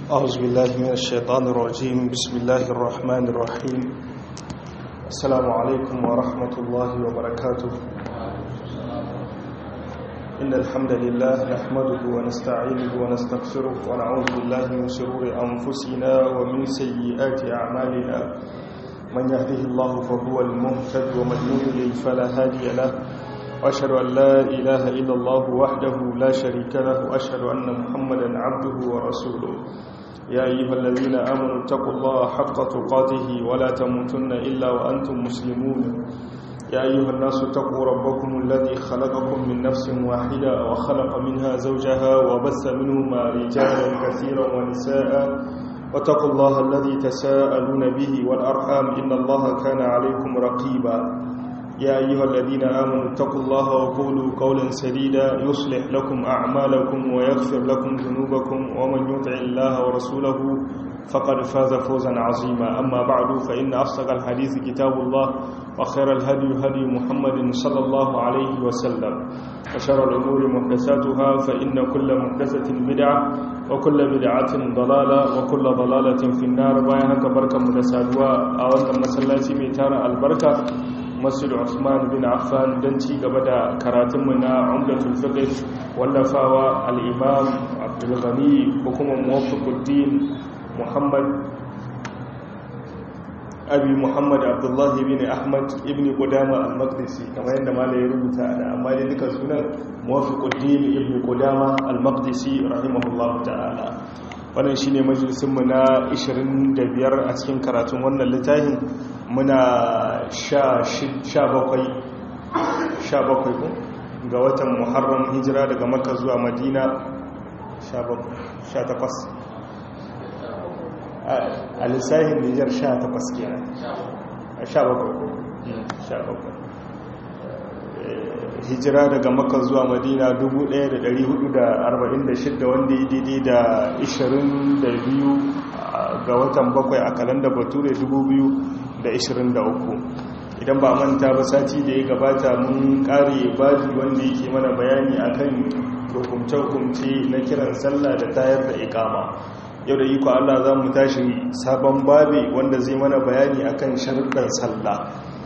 أعوذ بالله من الشيطان الرجيم بسم الله الرحمن الرحيم السلام عليكم ورحمة الله وبركاته إن الحمد لله نحمده ونستعينه ونستغفره ونعوذ بالله من شرور أنفسنا ومن سيئات أعمالنا من يهده الله فهو المهتد ومن يضلل فلا هادي له وأشهد أن لا إله إلا الله وحده لا شريك له وأشهد أن محمدا عبده ورسوله يا أيها الذين آمنوا اتقوا الله حق تقاته ولا تموتن إلا وأنتم مسلمون يا أيها الناس اتقوا ربكم الذي خلقكم من نفس واحدة وخلق منها زوجها وبث منهما رجالا كثيرا ونساء واتقوا الله الذي تساءلون به والأرحام إن الله كان عليكم رقيبا يا أيها الذين آمنوا اتقوا الله وقولوا قولا سديدا يصلح لكم أعمالكم ويغفر لكم ذنوبكم ومن يطع الله ورسوله فقد فاز فوزا عظيما أما بعد فإن أصدق الحديث كتاب الله وخير الهدي هدي محمد صلى الله عليه وسلم وشر الأمور محدثاتها فإن كل محدثة بدعة وكل بدعة ضلالة وكل ضلالة في النار بايهك بركة مدسادوا أولا مسلاتي ميتار البركة masjid Usman bin Affan don ci gaba da karatunmu na Umdatul Fiqh wallafawa al-Imam Abdul Ghani ko kuma Muwaffaquddin Muhammad Abi Muhammad Abdullah ibn Ahmad ibn Qudama al-Maqdisi kamar yadda malai ya rubuta da amma dai duka sunan Muwaffaquddin ibn Qudama al-Maqdisi rahimahullahu ta'ala wannan shine majalisinmu na 25 a cikin karatun wannan littafin muna sha bakwai ga watan muharram hijira daga maka zuwa madina sha takwas a lissahin nijar sha takwas kenan sha bakwai hijira daga maka zuwa madina 1446 wanda ya daidai da 22 ga watan bakwai a kalanda bature 2023 idan ba manta ba sati da ya gabata mun kare baji wanda yake mana bayani akan hukumce-hukumce na kiran sallah da tayar da ikama yau da iko Allah za mu tashi sabon babi wanda zai mana bayani akan sharuɗan sallah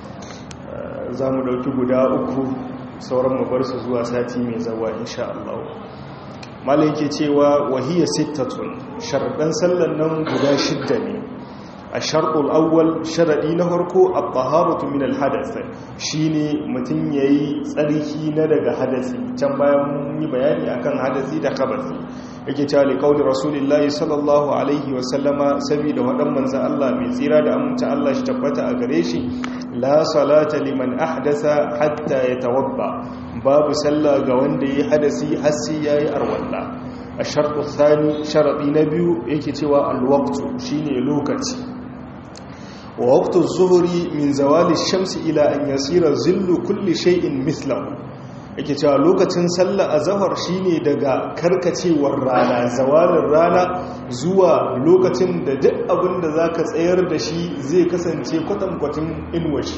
za mu ɗauki guda uku sauran mu bar su zuwa sati mai zawa insha Allah malai yake cewa wahiyar sittatun sharuɗan sallan nan guda shidda ne a sharɗul awwal sharaɗi na harko a taharatu min alhadath shine mutum yayi tsarki na daga hadasi can bayan mun yi bayani akan hadasi da khabasi yake cewa li qauli rasulillahi sallallahu alaihi wa sallama saboda wadan manzo Allah mai tsira da aminta Allah shi tabbata a gare shi la salata liman ahdasa hatta yatawadda babu sallah ga wanda yayi hadasi har sai yayi arwalla a sharɗu thani sharaɗi na biyu yake cewa alwaqtu shine lokaci wa waqtu zuhri min zawali shamsi ila an yasira zillu kulli shay'in mithlahu yake cewa lokacin sallah azhar shine daga karkacewar rana zawalin rana zuwa lokacin da duk abin da zaka tsayar da shi zai kasance kwatankwatin inwashi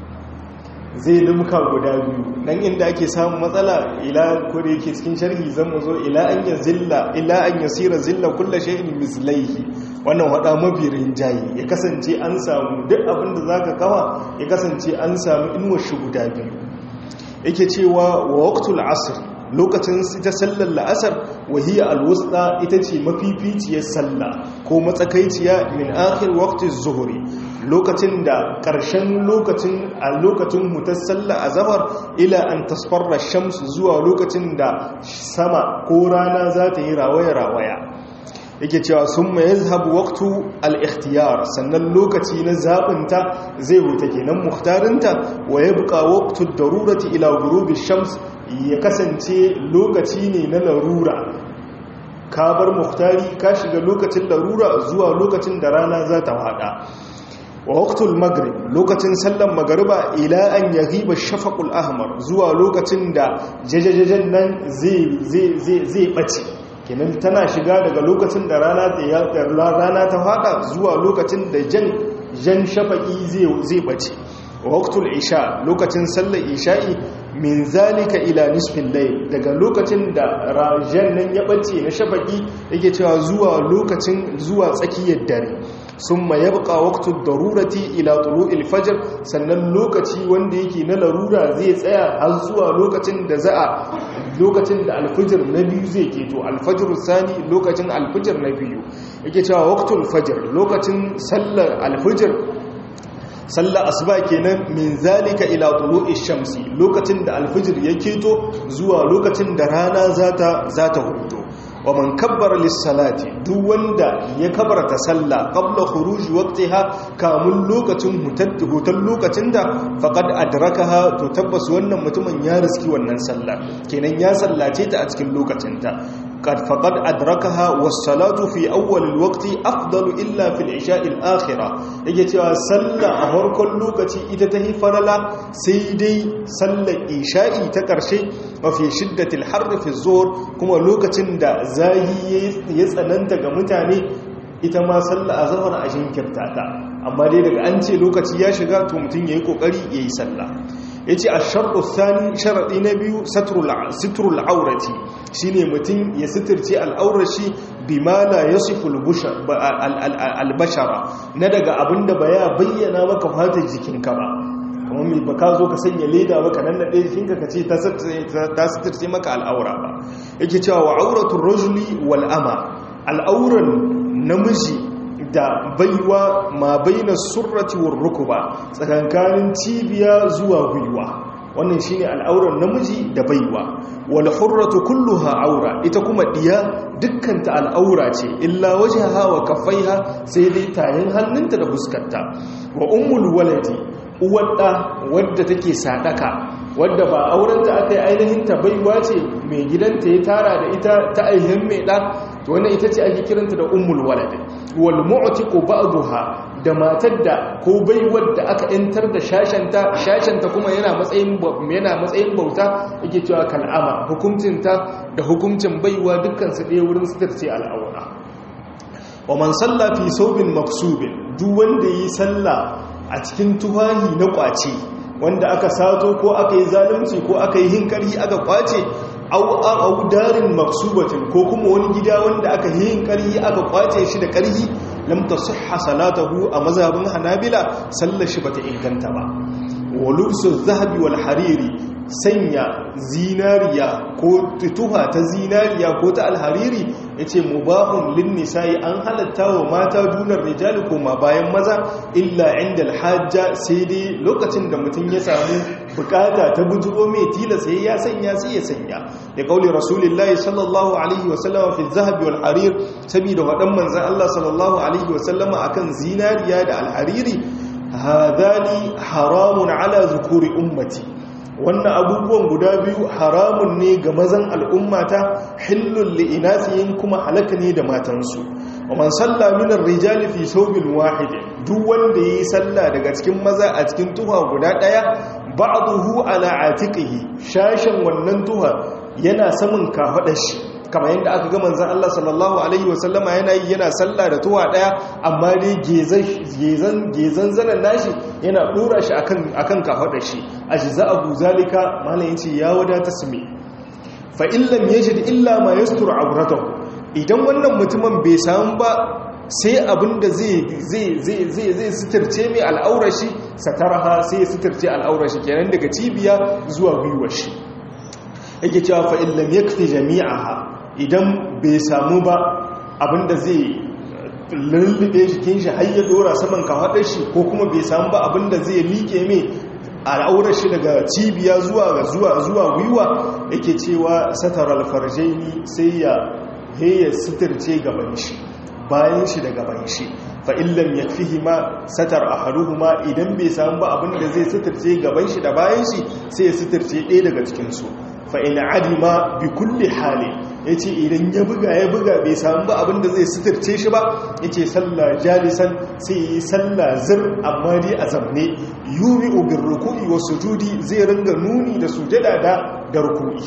zai limka guda biyu nan inda ake samun matsala ila ko da yake cikin sharhi zan mu zo ila an ya zilla ila an yasira zilla kullu shay'in mislaihi wannan wada mabirin jayi ya kasance an samu duk abin da zaka kawa ya kasance an samu inwashi guda biyu yake cewa wa waqtul asr lokacin ita sallar la'asar wahiya alwusta ita ce mafificiyar sallah ko matsakaiciya min akhir waqti zuhri lokacin da ƙarshen lokacin a lokacin mutar sallah azhar ila an tasfarra shams zuwa lokacin da sama ko rana za ta yi rawaya rawaya yake cewa sun mai yazhabu waqtu al-ikhtiyar sannan lokaci na zabinta zai wuta kenan muhtarinta wa yabqa waqtu darurati ila ghurubi shams ya kasance lokaci ne na larura ka bar muhtari ka shiga lokacin larura zuwa lokacin da rana za ta hada wa waqtul maghrib lokacin sallan magariba ila an yaghiba shafaqul ahmar zuwa lokacin da jajajajen nan zai zai zai zai bace kenan tana shiga daga lokacin da rana ta rana ta fada zuwa lokacin da jan jan shafaqi zai zai bace waqtul isha lokacin sallar isha'i min zalika ila nisfin layl daga lokacin da rajan nan ya bace na shafaki yake cewa zuwa lokacin zuwa tsakiyar dare summa yabqa waqtu darurati ila tulu'il fajr sannan lokaci wanda yake na larura zai tsaya har zuwa lokacin da za'a lokacin da alfijir na biyu zai keto alfajir sani lokacin alfijir na biyu yake cewa waqtul fajr lokacin sallar alfijir sallar asuba kenan min zalika ila tulu'i shamsi lokacin da alfijir ya keto zuwa lokacin da rana zata zata hudo wa man kabbara lis-salati duk wanda ya kabarta sallah qabla khuruj waqtiha kamun lokacin hutan lokacin da faqad adrakaha to tabbas wannan mutumin ya riski wannan sallah kenan ya sallace ta a cikin lokacin ta قد فقد أدركها والصلاة في أول الوقت أفضل إلا في العشاء الآخرة يجي cewa sallah a farkon lokaci ita ta farala sai dai sallar isha'i ta ƙarshe mafi shiddatil harri fi zuhur kuma lokacin da zahi ya tsananta ga mutane ita ma sallah a zahar a shinkirta ta amma dai daga an ce lokaci ya shiga to mutum ya yi ƙoƙari ya yi sallah ya ce a sharɗu sani sharaɗi na biyu sitrul aurati shi ne mutum ya sitirce al'aurashi bi mala ya siful albashara na daga abin da ba ya bayyana maka fatar jikinka ba kamar mai baka zo ka sanya leda maka nan na ɗaya jikinka ka ce ta sitirce maka al'aura ba yake cewa wa auratun rajuli wal'ama al'auran namiji da baiwa ma baina surrati war rukuba tsakankanin cibiya zuwa gwiwa wannan shine al'auran namiji da baiwa wal hurratu kulluha aura ita kuma diya dukkanta al'aura ce illa wajhaha wa kaffaiha sai dai tayin hannunta da fuskarta wa ummul waladi uwadda wadda take sadaka wadda ba aurenta aka yi ainihin ta baiwa ce mai gidanta ya tara da ita ta aihin mai ɗa to wannan ita ce ake kiranta da ummul walad wal mu'tiqu ba'daha da matar da ko baiwar da aka yantar da shashanta shashanta kuma yana matsayin yana matsayin bauta yake cewa kal'ama hukuncinta da hukuncin baiwa dukkan su ɗaya wurin sitarce al'aura wa man salla fi saubin maksubin duk wanda yi sallah a cikin tuwahi na kwace wanda aka sato ko aka yi zalunci ko aka yi hinkari aka kwace au darin maksubatin ko kuma wani gida wanda aka yi hinkari aka kwace shi da karhi lam tasihha salatahu a mazhabin hanabila sallar shi bata inganta ba wa lubsu zahabi wal hariri sanya zinariya ko tuha ta zinariya ko ta alhariri yace mubahun lin nisa'i an halatta wa mata dunar rijali ko ma bayan maza illa inda alhajja sai dai lokacin da mutum ya samu bukata ta bujuro mai tila sai ya sanya sai ya sanya da kauli rasulullahi sallallahu alaihi wa sallama fi zahabi wal harir saboda wadan manzon Allah sallallahu alaihi wa sallama akan zinariya da alhariri hadani haramun ala zukuri ummati wannan abubuwan guda biyu haramun ne ga mazan al'ummata hillun li'inasiyin kuma halaka ne da matansu wa man salla minar rijali fi saubin wahidi duk wanda yayi salla daga cikin maza a cikin tuha guda daya ba'dahu ala atiqihi shashin wannan tuha yana saman kafadar shi kamar yadda aka ga manzon Allah sallallahu alaihi wasallama yana yi yana sallah da tuwa daya amma dai gezan gezan zanan nashi yana dora shi akan akan kafadar shi ajza abu zalika mallan yace ya wadata sumi fa in lam yajid illa ma yastur awratahu idan wannan mutumin bai samu ba sai abinda zai zai zai zai zai suturce mai al'aurar shi sataraha sai ya suturce al'aurar shi kenan daga cibiya zuwa gwiwar shi yake cewa fa in lam yakfi jami'aha idan bai samu ba abinda zai lullube jikin shi har ya dora saman kafaɗar shi ko kuma bai samu ba abinda zai liƙe mai al'aurar shi daga cibiya zuwa zuwa zuwa gwiwa yake cewa satar alfarjaini sai ya heya sitirce gaban shi bayan shi da gaban shi fa'illam ya fi ma satar a haruhuma idan bai samu ba abinda zai sitirce gaban shi da bayan shi sai ya sitirce ɗaya daga cikinsu fa'in adima bi kulle hali ya ce idan ya buga ya buga bai samu ba abinda zai sitirce shi ba ya ce sallah jalisan sai yi sallah zir amma dai a zamne yuri ubin rukuni wasu judi zai ringa nuni da sujada da da rukuni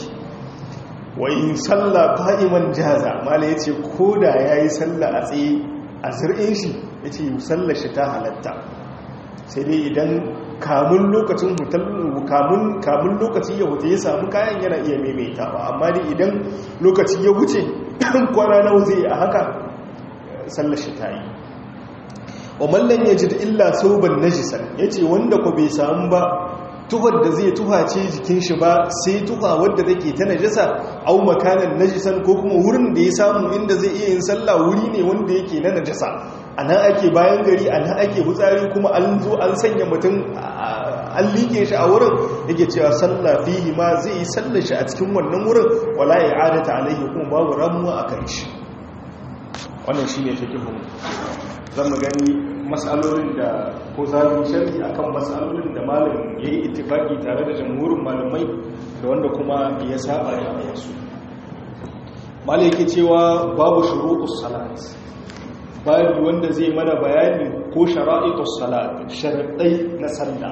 wa in sallah fa'iman jaza mala ya ce ko da ya yi sallah a tsaye a zir'in shi ya ce sallah shi ta halatta sai dai idan kamun lokacin kamun kamun lokaci ya wuce ya samu kayan yana iya maimaitawa amma dai idan lokaci ya wuce kwana nawa zai a haka sallar shi ta yi wa mallan ya ji illa sauban najisan ya ce wanda ku bai samu ba tuhar da zai tuhace jikin shi ba sai tuha wadda take ta najasa au makanan najisan ko kuma wurin da ya samu inda zai iya yin sallah wuri ne wanda yake na najasa a nan ake bayan gari a nan ake hutsari kuma an zo an sanya mutum an liƙe shi a wurin yake cewa sallah fihi ma zai yi sallar shi a cikin wannan wurin wala ya adata alaihi kuma babu ramuwa a kan shi wannan shi ne fikihun zan mu gani matsalolin da ko zaɓin sharhi a kan matsalolin da malam ya yi ittifaki tare da jamhurin malamai da wanda kuma ya saba ya su malam yake cewa babu shuruɗus salat babu wanda zai mana bayani ko shara'itus salat sharaɗai na sallah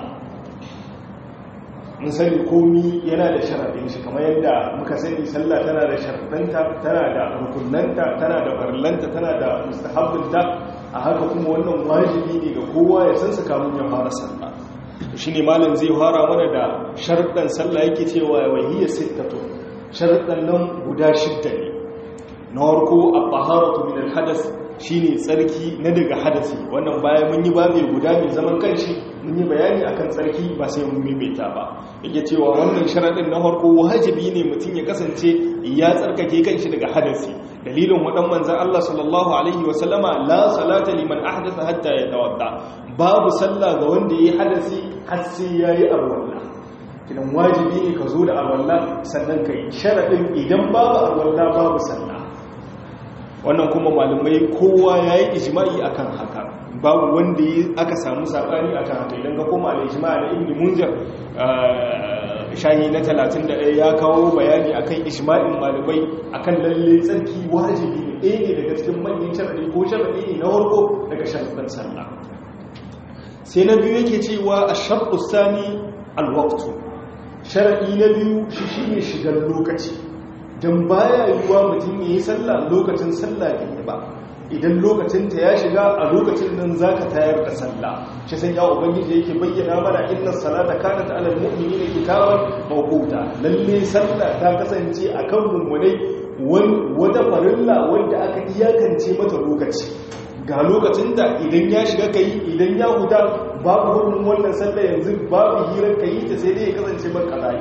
mun sani komi yana da sharaɗin shi kamar yadda muka sani sallah tana da sharaɗanta tana da rukunanta tana da farlanta tana da mustahabbinta a haka kuma wannan wajibi ne ga kowa ya san kamun ya fara sallah shi ne malam zai fara mana da sharaɗin sallah yake cewa wahiyar sittatu sharaɗin nan guda shidda ne na farko a taharatu min al-hadas shine tsarki na daga hadasi wannan bayan mun yi ba mai guda mai zaman kanshi mun yi bayani akan tsarki ba sai mun maimaita ba yake cewa wannan sharadin na farko wajibi ne mutum ya kasance ya tsarkake kanshi daga hadasi dalilin wadan manzon Allah sallallahu alaihi wasallama la salata liman ahdatha hatta yatawadda babu sallah ga wanda yayi hadasi har sai yayi arwalla kidan wajibi ne ka zo da arwalla sannan kai sharadin idan babu arwalla babu sallah wannan kuma malamai kowa ya yi ijima'i a kan haka babu wanda aka samu saɓani a kan haka idan ka koma da ijima'a da ibn munjar shahi na 31 ya kawo bayani a kan ijima'in malamai a kan lalle tsarki wajibi ne ɗaya ne daga cikin manyan sharaɗi ko sharaɗi ne na warko daga sharaɗin sallah sai na biyu yake cewa a sharɗu sani alwaktu sharaɗi na biyu shi shi ne shigar lokaci don baya yiwuwa mutum ya yi sallah lokacin sallah ne ba idan lokacinta ya shiga a lokacin nan za ka tayar da sallah shi san ya ubangiji yake bayyana mana inna salata kanat alal mu'minina kitaban mawquta lalle sallah ta kasance akan mummunai wata farilla wanda aka iyakance mata lokaci ga lokacin da idan ya shiga kai idan ya huta babu hukumin wannan sallah yanzu babu hirar kai ta sai dai ya kasance ban kazai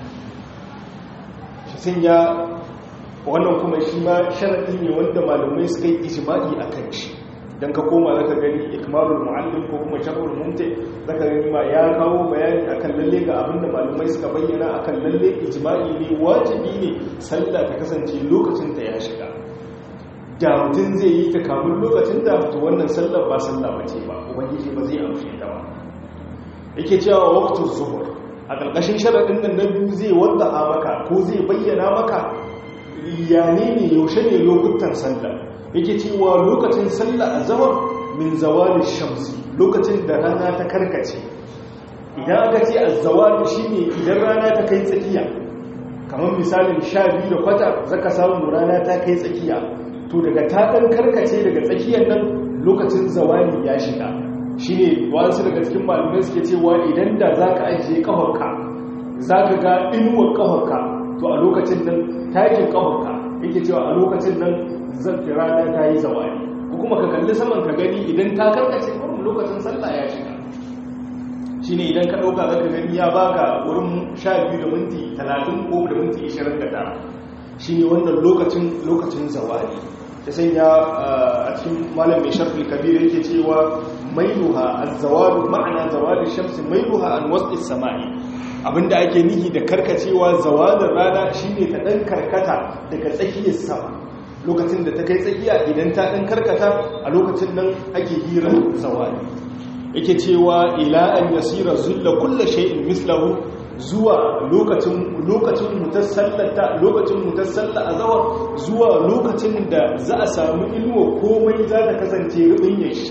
sun ya wannan kuma shi ma sharaɗi ne wanda malamai suka yi ijima'i a kan shi don ka koma zaka gani ikmalul mu'allim ko kuma sharhul mumti zaka gani ma ya kawo bayani akan lalle ga abinda malamai suka bayyana akan lalle ijma'i ne wajibi ne sallah ta kasance lokacin ta ya shiga da mutum zai yi ta kamun lokacin da to wannan sallar ba sallah bace ba ubangiji ba zai amshe ta ba yake cewa waqtuz zuhur a ƙarƙashin sharaɗin nan na biyu zai wanda a maka ko zai bayyana maka yane ne yaushe ne lokutan sallah yake cewa lokacin sallah a zama min zawali shamsi lokacin da rana ta karkace idan aka ce a zawali shi ne idan rana ta kai tsakiya kamar misalin sha biyu da kwata zaka samu rana ta kai tsakiya to daga ta ɗan karkace daga tsakiyar nan lokacin zawali ya shiga shi ne wasu daga cikin malamai suke cewa idan da za ka ajiye ƙafarka za ka ga inuwar ƙafarka to a lokacin nan takin ƙafarka yake cewa a lokacin nan zafi rana ta yi zawari ko kuma ka kalli saman ka gani idan ta karkace wurin lokacin sallah ya shiga shi ne idan ka ɗauka za ka gani ya baka wurin sha biyu da minti talatin ko da minti ishirin da tara shi ne wannan lokacin lokacin zawari ta sanya a cikin malam mai sharfin kabir yake cewa mailuha azzawalu ma'ana zawali shamsi mailuha an wasl samai abinda ake nihi da karkacewa zawalin rana shine ta dan karkata daga tsakiyar sama lokacin da ta kai tsakiya idan ta dan karkata a lokacin nan ake hira zawali yake cewa ila an yasira zulla kulli shay'in mislahu zuwa lokacin lokacin mutassallata lokacin mutassalla azawar zuwa lokacin da za a samu ilmo komai za ta kasance rubin shi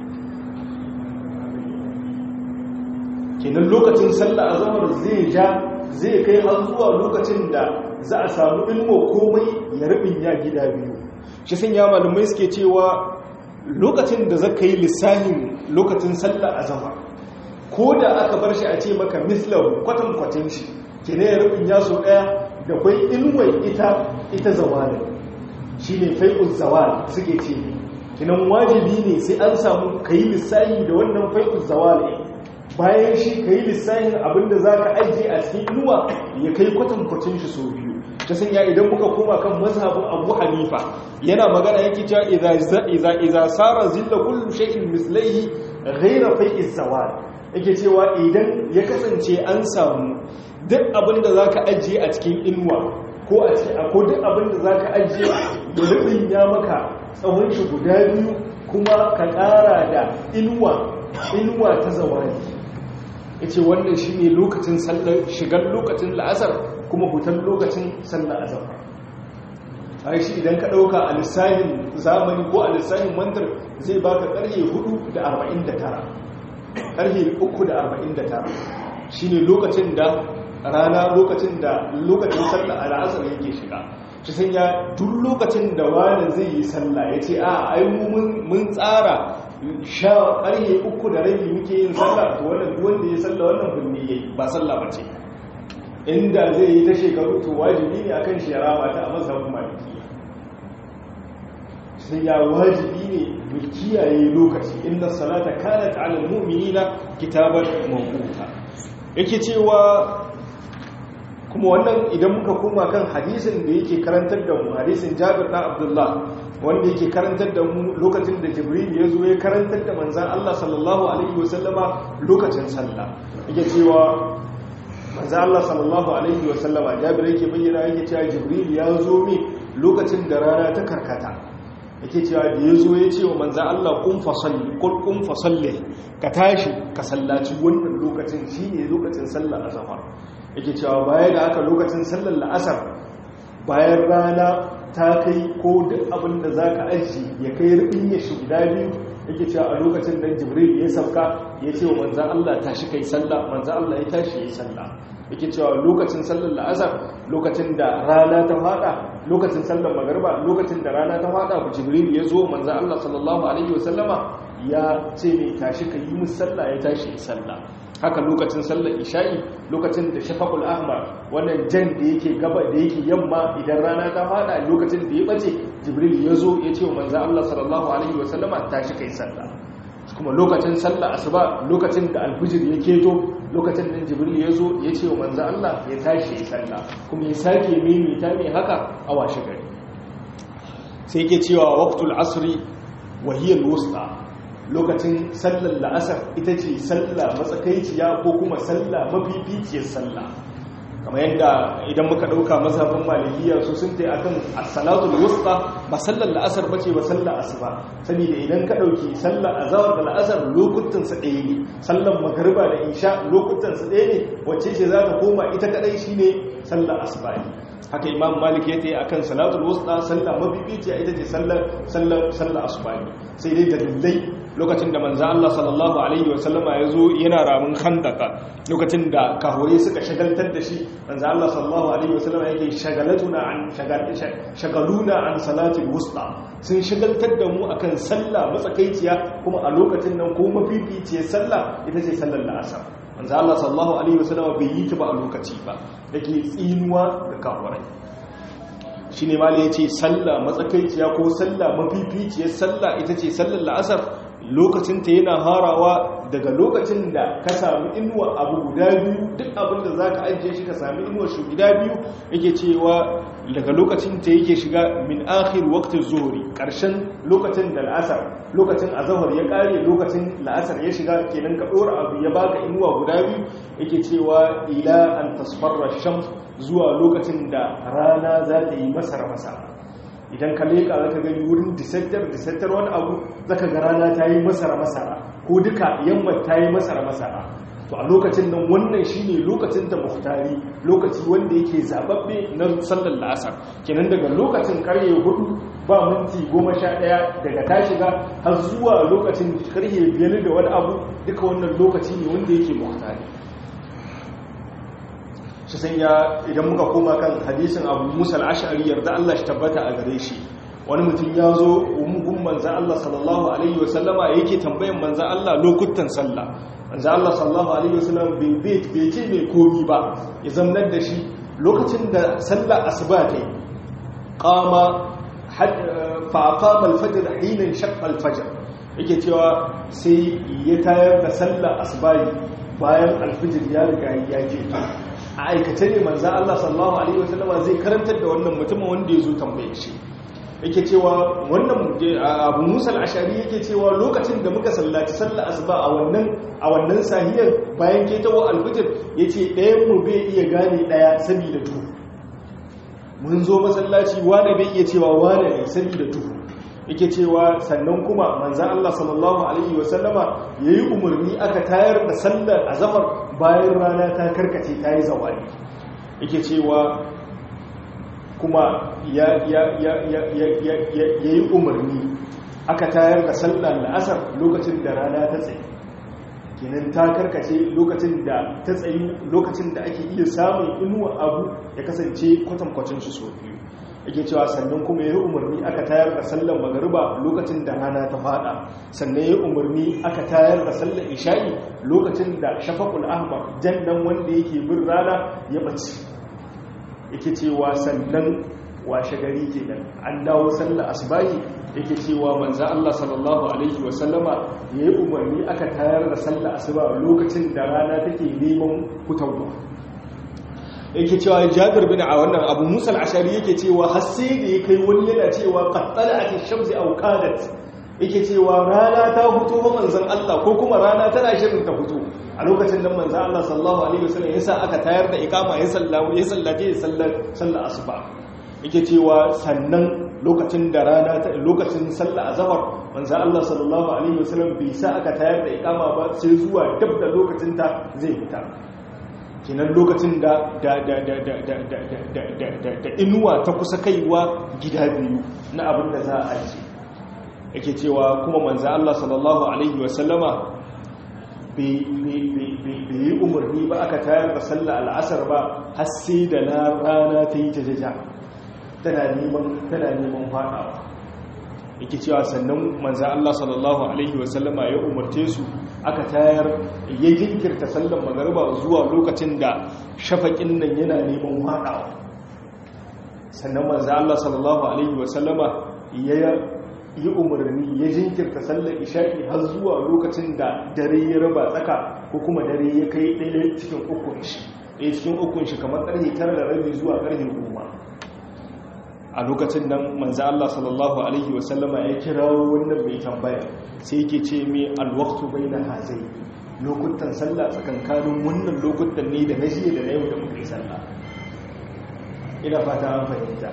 kenan lokacin sallah azhar zai ja zai kai har zuwa lokacin da za a samu ilmo komai ya rubin ya gida biyu shi sun ya malumai suke cewa lokacin da zaka yi lissahin lokacin sallah azhar ko da aka bar shi a ce maka mislahu kwatan kwatin shi kene ya rubin ya so daya da kwai ilwai ita ita zawalin shine fai'uz zawal suke ce kinan wajibi ne sai an samu kai lissahi da wannan fai'uz zawal bayan shi kai lissahin abinda zaka ajiye a cikin inuwa ya kai kwatan kwatin shi so biyu ta sanya idan muka koma kan mazhabin Abu Hanifa yana magana yake cewa idza idza idza sara zilla kullu shay'in mislaihi ghayra fai'iz zawal yake cewa idan ya kasance an samu duk abinda zaka ajiye a cikin inuwa ko a cikin ko duk abinda zaka ajiye da rubin ya maka tsawon shi guda biyu kuma ka ƙara da inuwa inuwa ta zawali yace wannan shine lokacin sallar shigar lokacin la'asar kuma hutar lokacin sallar azhar ai shi idan ka dauka a lissahin zamani ko a lissahin mantar zai baka karye 4 da 49 karfe 3 da 49 shine lokacin da rana lokacin da lokacin sallar al'asar yake shiga shi san ya duk lokacin da wani zai yi sallah ya ce a ai mun tsara sha karye uku da rabi muke yin sallah to wannan duk wanda ya sallah wannan bunni yayi ba sallah bace inda zai yi ta shekaru to wajibi ne akan shi ya rama ta a mazhabin maliki sai ya wajibi ne mu kiyaye lokaci inna salata kanat ala almu'minina kitaban mawquta yake cewa kuma wannan idan muka koma kan hadisin da yake karantar da mu hadisin Jabir na Abdullah wanda yake karantar da mu lokacin da Jibril ya zo ya karantar da manzon Allah sallallahu alaihi wasallama lokacin sallah yake cewa manzon Allah sallallahu alaihi wasallama Jabir yake bayyana yake cewa Jibril ya zo mi lokacin da rana ta karkata yake cewa da ya zo ya ce wa manzan Allah kun fasalli kun fasalli ka tashi ka sallaci wannan lokacin shi ne lokacin sallar azafar yake cewa baya da haka lokacin sallar la'asar bayan rana ta kai ko duk abin da za ka aji ya kai rubin ya shi guda biyu yake cewa a lokacin da jibril ya sauka ya ce wa manzan Allah tashi kai sallah manzan Allah ya tashi ya yi sallah yake cewa lokacin sallar la'asar lokacin da rana ta fada lokacin sallar magarba lokacin da rana ta fada ku jibril ya zo manzo Allah sallallahu alaihi wasallama ya ce ne tashi ka yi musu sallah ya tashi yi sallah haka lokacin sallar isha'i lokacin da shafaqul ahmar wannan jan da yake gaba da yake yamma idan rana ta fada lokacin da ya bace jibril ya zo ya ce wa manzo Allah sallallahu alaihi wasallama tashi kai sallah kuma lokacin sallah asuba lokacin da alfijir ya keto lokacin da jibril ya zo ya ce wa manzo Allah ya tashi ya sallah kuma ya sake mimita mai haka a washe gari sai yake cewa waqtul asri wa hiya alwusta lokacin sallar la'asar ita ce sallah matsakaiciya ko kuma sallah mafificiyar sallah kamar yadda idan muka dauka mazhabin malikiya su sun tai akan as-salatul wusta ba sallar la'asar bace ba sallar asuba saboda idan ka dauki sallar azhar da la'asar lokutan su ɗaya ne sallar magriba da isha lokutan su ɗaya ne wacce ce za ta koma ita kadai shine sallar asuba ne haka imam malik ya tayi akan salatul wusta sallar mabibiciya ita ce sallar sallar sallar asuba ne sai dai dalilai lokacin da manzo Allah sallallahu alaihi wa sallama ya zo yana ramin khandaka lokacin da kahore suka shagaltar da shi manzo Allah sallallahu alaihi wa sallama yake shagalatuna an shagaluna an salatil wusta sun shagaltar da mu akan sallah matsakaiciya kuma a lokacin nan ko mafificiyar sallah ita ce sallar la'asar manzo Allah sallallahu alaihi wa sallama bai yi ta ba a lokaci ba dake tsinuwa ga kafirai shine mali yace sallah matsakaiciya ko sallah mafificiyar sallah ita ce sallar la'asar lokacinta yana harawa daga lokacin da ka sami inuwa abu guda biyu duk abin da za ka ajiye shi ka sami inuwa shi guda biyu yake cewa daga lokacin ta yake shiga min akhir waqtin zuhri karshen lokacin da la'asar lokacin azhar ya kare lokacin la'asar ya shiga kenan ka dora abu ya baka inuwa guda biyu yake cewa ila an tasfarra shams zuwa lokacin da rana za ta yi masara masara idan ka leƙa zaka gani wurin disattar disattar wani abu zaka ga rana ta yi masara masara ko duka yamma ta yi masara masara to a lokacin nan wannan shine lokacin da muhtari lokaci wanda yake zababbe na sallar la'asar kenan daga lokacin karye hudu ba minti goma sha ɗaya daga ta shiga har zuwa lokacin karye biyar da wani abu duka wannan lokaci ne wanda yake muhtari shi sanya idan muka koma kan hadisin abu musa al'ashari yarda Allah shi tabbata a gare shi wani mutum ya zo umugun manzan Allah sallallahu alaihi wasallama yake tambayan manzan Allah lokutan sallah manzan Allah sallallahu alaihi wasallama bai ce mai komi ba ya zamnar da shi lokacin da sallah asuba ta yi kama faƙaɓa alfajir hinin shaƙa alfajir yake cewa sai ya tayar da sallah asubahi bayan alfijir ya riga ya ke a aikace ne manzan Allah sallallahu alaihi wasallama zai karantar da wannan mutumin wanda ya zo tambaye shi yake cewa wannan abu musa al'ashari yake cewa lokacin da muka sallaci sallah asuba a wannan a wannan sahiyar bayan ketawa alfijir yace ɗayan mu bai iya gane ɗaya saboda duhu mun zo masallaci wane bai iya cewa wane ne saboda duhu yake cewa sannan kuma manzan Allah sallallahu alaihi wasallama yayi umarni aka tayar da sallar azhar bayan rana ta karkace ta yi zawali yake cewa kuma ya yi umarni aka tayar da sallar la'asar lokacin da rana ta tsaye kinan ta karkace lokacin da ta tsayi lokacin da ake iya samun inuwa abu ya kasance kwatankwacin shi so biyu yake cewa sannan kuma ya yi umarni aka tayar da sallar magariba lokacin da rana ta fada sannan ya yi umarni aka tayar da sallar isha'i lokacin da shafakul ahmar jannan wanda yake bin rana ya bace yake cewa sannan washe gari kenan an dawo sallar asbahi yake cewa manzo Allah sallallahu alaihi wasallama yayi umarni aka tayar da sallar asuba lokacin da rana take neman fitowa yake cewa Jabir bin a wannan Abu Musa al-Ashari yake cewa har sai da ya kai wani yana cewa qattala'at ash-shamsi aw qadat yake cewa rana ta fito ba manzon Allah ko kuma rana tana shirin ta fito a lokacin da manzon Allah sallallahu alaihi wasallam yasa aka tayar da ikama ya sallamu ya sallaje sallar sallar asuba yake cewa sannan lokacin da rana ta lokacin sallar azhar manzon Allah sallallahu alaihi wasallam bai sa aka tayar da ikama ba sai zuwa dab da lokacin ta zai fita kinan lokacin da da da da da da da da da da da inuwa ta kusa kaiwa gida biyu na abin da za a ajiye yake cewa kuma manzo Allah sallallahu alaihi wasallama bai yi umarni ba aka tayar da sallah al'asar ba har sai da na rana ta yi jajaja tana neman tana neman fadawa yake cewa sannan manzo Allah sallallahu alaihi wasallama ya umarce su aka tayar ya jinkirta sallan magariba zuwa lokacin da shafaƙin nan yana neman fadawa sannan manzo Allah sallallahu alaihi wasallama ya yi umarni ya jinkirta sallar isha'i har zuwa lokacin da dare ya raba tsaka ko kuma dare ya kai ɗaya cikin ukun shi ɗaya cikin ukun shi kamar ƙarfe tara da rabi zuwa ƙarfe goma a lokacin nan manzo Allah sallallahu alaihi wasallama ya kira wannan mai tambaya sai yake ce me alwaqtu baina hazai lokutan sallah tsakankanin wannan lokutan ne da na jiya da na yau da muka yi sallah ina fata an fahimta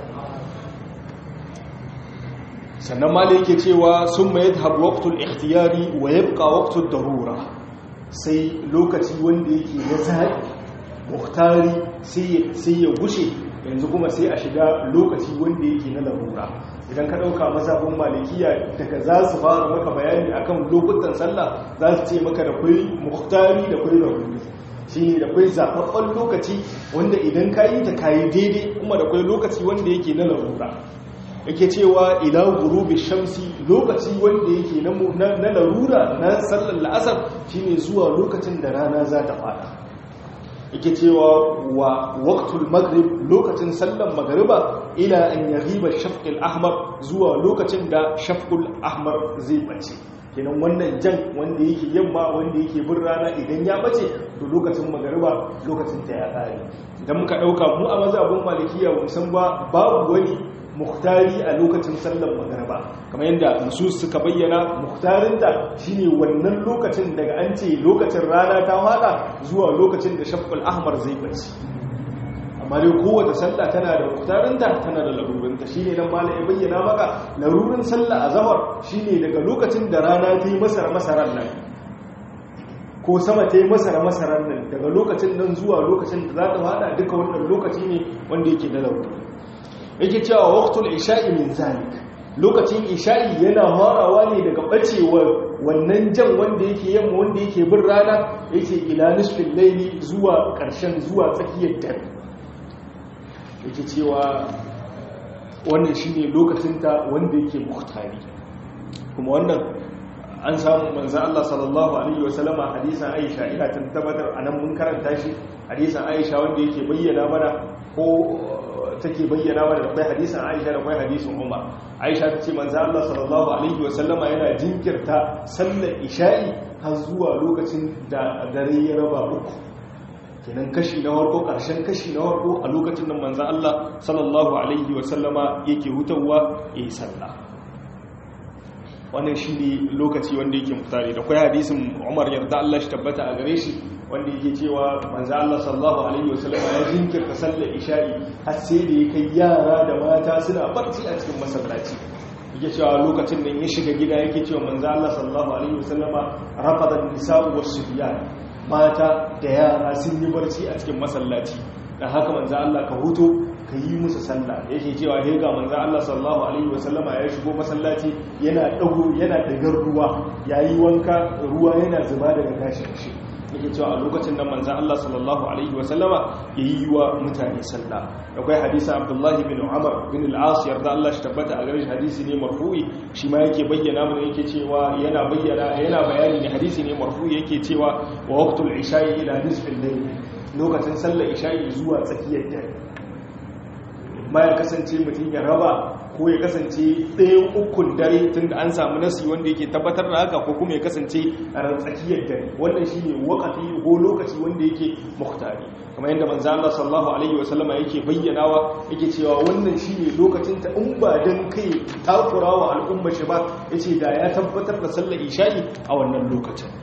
sannan ma da yake cewa sun mai yadda waqtul ikhtiyari wa yabqa waqtud darura sai lokaci wanda yake na zaɓi muhtari sai ya gushe yanzu kuma sai a shiga lokaci wanda yake na larura idan ka ɗauka mazabin malikiya daga za su fara maka bayani akan lokutan sallah za su ce maka da kwai muhtari da kwai laruri shi ne da kwai zaɓaɓɓen lokaci wanda idan ka yi ta kayi daidai kuma da kwai lokaci wanda yake na larura yake cewa ila gurubi shamsi lokaci wanda yake na larura na sallar la'asar shine zuwa lokacin da rana za ta fada yake cewa wa waqtul maghrib lokacin sallar magriba ila an yaghiba shafqul ahmar zuwa lokacin da shafqul ahmar zai bace kenan wannan jan wanda yake yamma wanda yake bin rana idan ya bace to lokacin magriba lokacin ta ya kare idan muka dauka mu a mazhabin malikiya mun san ba babu wani muhtari a lokacin sallar magariba kamar yadda nusus suka bayyana muhtarinta shine wannan lokacin daga an ce lokacin rana ta fada zuwa lokacin da shafqul ahmar zai bace amma dai kowace sallah tana da muhtarinta tana da larurinta shine dan malai ya bayyana maka larurin sallah azhar shine daga lokacin da rana ta yi masara masaran nan ko sama ta yi masara masaran nan daga lokacin nan zuwa lokacin da za ta fada duka wannan lokaci ne wanda yake da laruri yake cewa waqtul isha'i min zalik lokacin isha'i yana harawa ne daga bacewar wannan jan wanda yake yamma wanda yake bin rana yake ila nisfin layli zuwa karshen zuwa tsakiyar dare yake cewa wannan shine lokacin ta wanda yake muhtari kuma wannan an samu manzo Allah sallallahu alaihi wasallama hadisan Aisha ina tabbatar anan mun karanta shi hadisan Aisha wanda yake bayyana mana ko take bayyana mana da kai hadisan Aisha da kai hadisin Umar Aisha ta ce manzo Allah sallallahu alaihi wasallama yana jinkirta sallar isha'i har zuwa lokacin da dare ya raba uku kenan kashi na farko karshen kashi na farko a lokacin da manzo Allah sallallahu alaihi wasallama yake hutawa yayi sallah wannan shi ne lokaci wanda yake mutane da kwai hadisin umar yarda Allah shi tabbata a gare shi wanda yake cewa manzo Allah sallallahu alaihi wasallam ya jinkirta sallar isha'i har sai da ya kai yara da mata suna barci a cikin masallaci yake cewa lokacin da ya shiga gida yake cewa manzo Allah sallallahu alaihi wasallama rafada nisa'u was-subyan mata da yara sun yi barci a cikin masallaci dan haka manzo Allah ka huto ka yi musu sallah yake cewa he ga manzo Allah sallallahu alaihi wasallama ya shigo masallaci yana dago yana dagar ruwa yayi wanka ruwa yana zuba daga gashin shi yake cewa a lokacin da manzo Allah sallallahu alaihi wasallama yayi wa mutane sallah akwai hadisi Abdullah bin Umar bin al-As yarda Allah shi tabbata a gare shi hadisi ne marfu'i shi ma yake bayyana mana yake cewa yana bayyana yana bayani ne hadisi ne marfu'i yake cewa wa waqtul isha'i ila nisfil layl lokacin sallar isha'i zuwa tsakiyar dare ma ya kasance mutum ya raba ko ya kasance ɗayan ukun dare tun da an samu nasi wanda yake tabbatar da haka ko kuma ya kasance a ran tsakiyar dare wannan shi ne wakati ko lokaci wanda yake muhtari kamar yadda manzo Allah sallallahu alaihi wa sallama yake bayyanawa yake cewa wannan shi ne lokacin ta in ba dan kai takurawa al'umma shi ba yace da ya tabbatar da sallar isha'i a wannan lokacin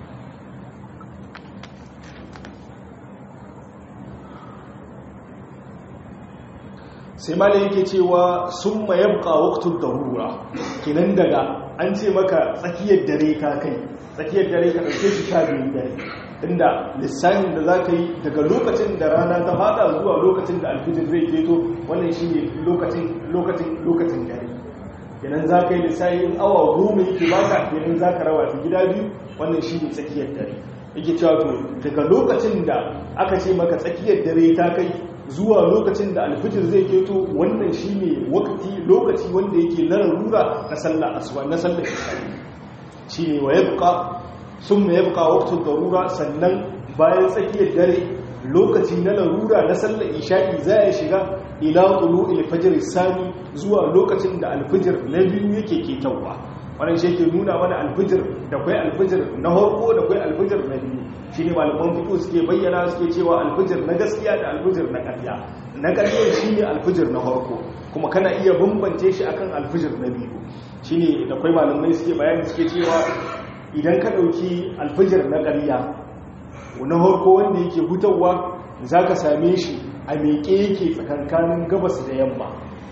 sai malai yake cewa sun mayabka waktun darura kinan daga an ce maka tsakiyar dare ka kai tsakiyar dare ka ɗauke shi sha biyun dare inda lissafin da za ka yi daga lokacin da rana ta fada zuwa lokacin da alfijir zai keto wannan shi ne lokacin dare kenan za ka yi lissafi in awa goma yake baka kenan za ka rawa ta gida biyu wannan shi ne tsakiyar dare yake cewa to daga lokacin da aka ce maka tsakiyar dare ta kai zuwa lokacin da alfijir zai keto wannan shine wakati lokaci wanda yake na larura na sallar asuba na sallar isha'i shine wa yabqa summa yabqa waqtu darura sannan bayan tsakiyar dare lokaci na larura na sallar isha'i za ya shiga ila tulu'il fajr sani zuwa lokacin da alfijir na biyu yake ketawa wannan shi ke nuna mana alfijir da kwai alfijir na harko da kwai alfijir na biyu shi ne malaman fito suke bayyana suke cewa alfijir na gaskiya da alfijir na ƙarya na ƙarya shi ne alfijir na harko kuma kana iya bambance shi akan alfijir na biyu shi ne da kwai malamai suke bayani suke cewa idan ka ɗauki alfijir na ƙarya na harko wanda yake hutawa za ka same shi a meƙe yake tsakankanin gabas da yamma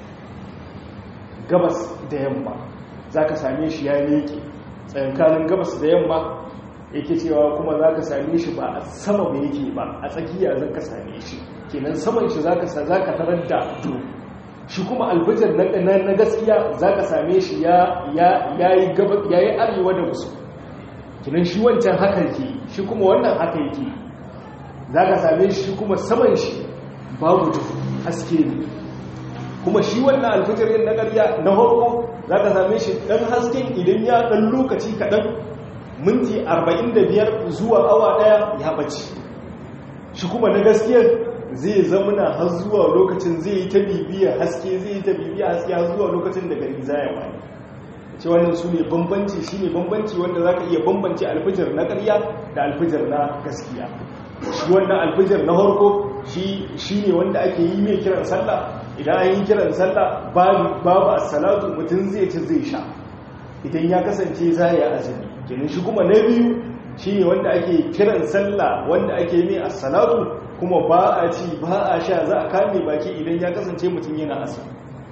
gabas da yamma za ka same shi ya miƙe tsakankanin gabas da yamma yake cewa kuma za ka same shi ba a sama ba yake ba a tsakiya za ka same shi kenan saman shi za ka tarar da to shi kuma albijar na gaskiya za ka same shi ya yi arewa da musu kenan shi wancan haka yake shi kuma wannan haka yake za ka same shi kuma saman shi babu haske ne kuma shi wannan alfijirin na ƙarya na harko za ka same shi ɗan hasken idan ya ɗan lokaci kaɗan minti 45 zuwa awa ɗaya ya ɓace shi kuma na gaskiyar zai zamana har zuwa lokacin zai yi ta bibiya haske zai yi ta bibiya haske har zuwa lokacin da gari za ya waye ce wannan su ne bambanci shi ne bambanci wanda za ka iya bambanci alfijir na ƙarya da alfijir na gaskiya shi wannan alfijir na harko shi ne wanda ake yi mai kiran sallah idan an yi kiran sallah babu assalatu mutum zai ci zai sha idan ya kasance za ya azumi kenan shi kuma na biyu shi ne wanda ake kiran sallah wanda ake mai assalatu kuma ba a ci ba a sha za a kame baki idan ya kasance mutum yana azumi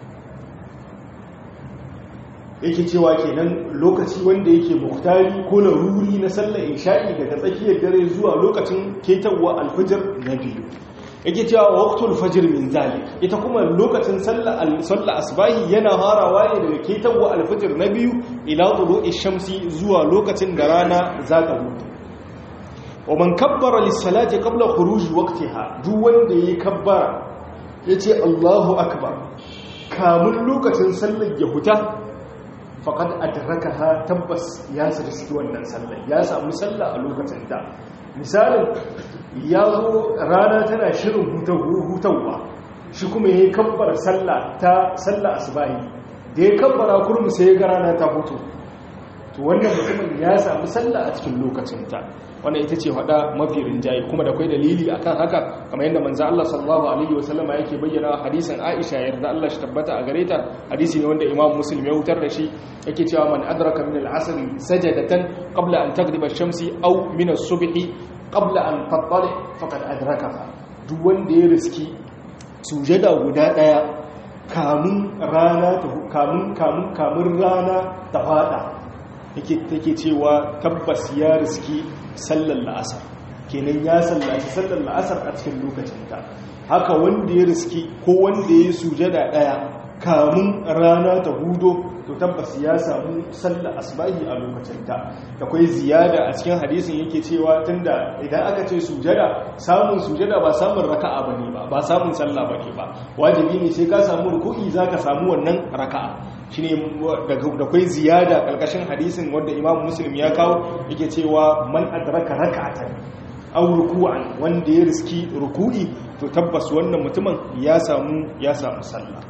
yake cewa kenan lokaci wanda yake muktari ko laruri na sallar isha'i daga tsakiyar dare zuwa lokacin ketarwa alfijir na biyu yake cewa waqtul fajr min zalik ita kuma lokacin sallar sallar asbahi yana harawa ne daga ketarwa alfijir na biyu ila tulu'i shamsi zuwa lokacin da rana za ta hutu wa man kabbara lis-salati qabla khuruj waqtiha duk wanda yayi kabbara yace Allahu akbar kamun lokacin sallar ya huta faqad adrakaha tabbas ya sarki wannan sallar ya samu sallah a lokacin ta misalin ya zo rana tana shirin hutawa shi kuma ya yi kabbara sallah ta sallah asibahi da ya kabbara kurmu sai ya ga rana ta hutu to wannan mutumin ya samu sallah a cikin lokacinta wannan ita ce hada mafi rinjaye kuma da kwai dalili akan haka kamar yadda manzo Allah sallallahu alaihi wasallam yake bayyana hadisin Aisha yarda Allah shi tabbata a gare ta hadisi ne wanda Imam Muslim ya hutar da shi yake cewa man adraka min al-asr sajadatan qabla an taghriba ash-shamsi aw min as-subhi qabla an tattali faqad adrakaha duk wanda ya riski sujada guda daya kamun rana ta kamun kamun kamun rana ta fada yake take cewa tabbas ya riski sallar la'asar kenan ya sallaci sallar la'asar a cikin lokacinta haka wanda ya riski ko wanda ya sujada daya kamun rana ta hudo to tabbas ya samu sallar asbahi a lokacinta akwai ziyada a cikin hadisin yake cewa tunda idan aka ce sujada samun sujada ba samun raka'a bane ba ba samun sallah bane ba wajibi ne sai ka samu ruku'i zaka samu wannan raka'a shine da akwai ziyada kalkashin hadisin wanda Imam Muslim ya kawo yake cewa man adraka raka'atan aw ruku'an wanda ya riski ruku'i to tabbas wannan mutumin ya samu ya samu sallah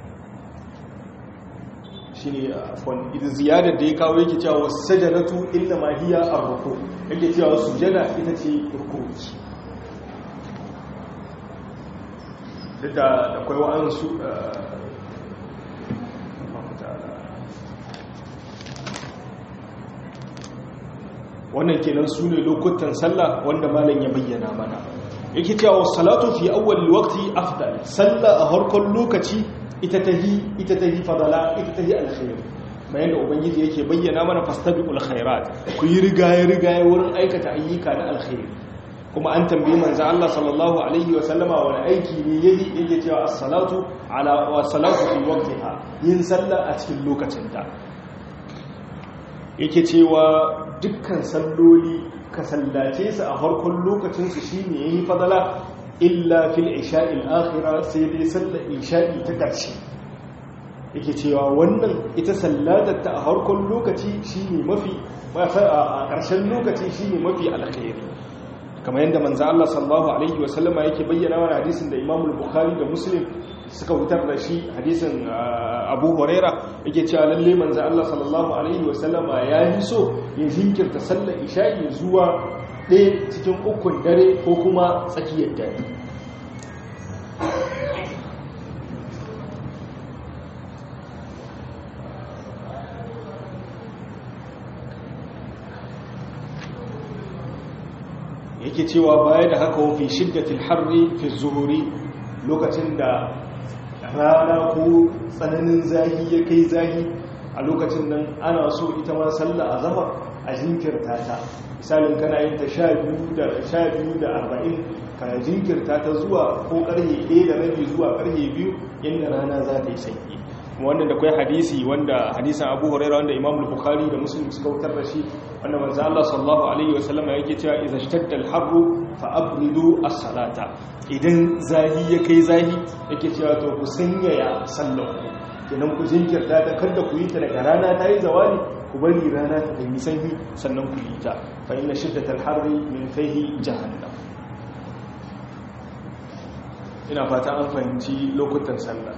shi ne afon idan ziyadar da ya kawo yake cewa sajadatu inda ma hiya ar-ruku yake cewa sujada ita ce rukuki duk da akwai wa'ansu wannan kenan su ne lokutan sallah wanda malam ya bayyana mana yake cewa salatu fi awwal waqti afdal sallah a harkon lokaci ita tahi ita tahi fadala ita tahi alkhair bayan da ubangiji yake bayyana mana fastabiqul khairat ku yi rigaye rigaye wurin aikata ayyuka na alkhair kuma an tambayi manzo Allah sallallahu alaihi wa sallama wani aiki ne yayi yake cewa as-salatu ala wa salatu fi waqtiha yin sallah a cikin lokacinta yake cewa dukkan salloli ka sallace su a farkon lokacin su shine yayi fadala illa fil isha'il akhira sai dai sallar isha'i ta ƙarshe yake cewa wannan ita sallatar ta a harkon lokaci shine mafi a ƙarshen lokaci shine mafi alkhairi kamar yadda manzo Allah sallallahu alaihi wa sallama yake bayyana wa hadisin da Imam Bukhari da Muslim suka wutar da shi hadisin Abu Huraira yake cewa lalle manzo Allah sallallahu alaihi wa sallama ya yi so ya jinkirta sallar isha'i zuwa ɗaya cikin ukun dare ko kuma tsakiyar dare yake cewa baya da haka wafi shiddatil harri fi zuhuri lokacin da rana ko tsananin zahi ya kai zahi a lokacin nan ana so ita ma sallah a zama a jinkirta ta misalin kana yin ta sha biyu da sha biyu da arba'in ka jinkirta ta zuwa ko karhe ɗaya da rabi zuwa karhe biyu inda rana za ta yi sanyi wannan da kwai hadisi wanda hadisan abu huraira wanda imam bukhari da muslim suka wutar da shi wanda manzo Allah sallallahu alaihi wasallam yake cewa idza ishtadda al-harru fa abridu as-salata idan zahi ya kai zahi yake cewa to ku sanyaya sallar kenan ku jinkirta ta kada ku yi ta daga rana ta yi zawali ku bari rana ta yi sanyi sannan ku yi ta fa inna shiddatal harri min fihi jahannam ina fata an fahimci lokutan sallah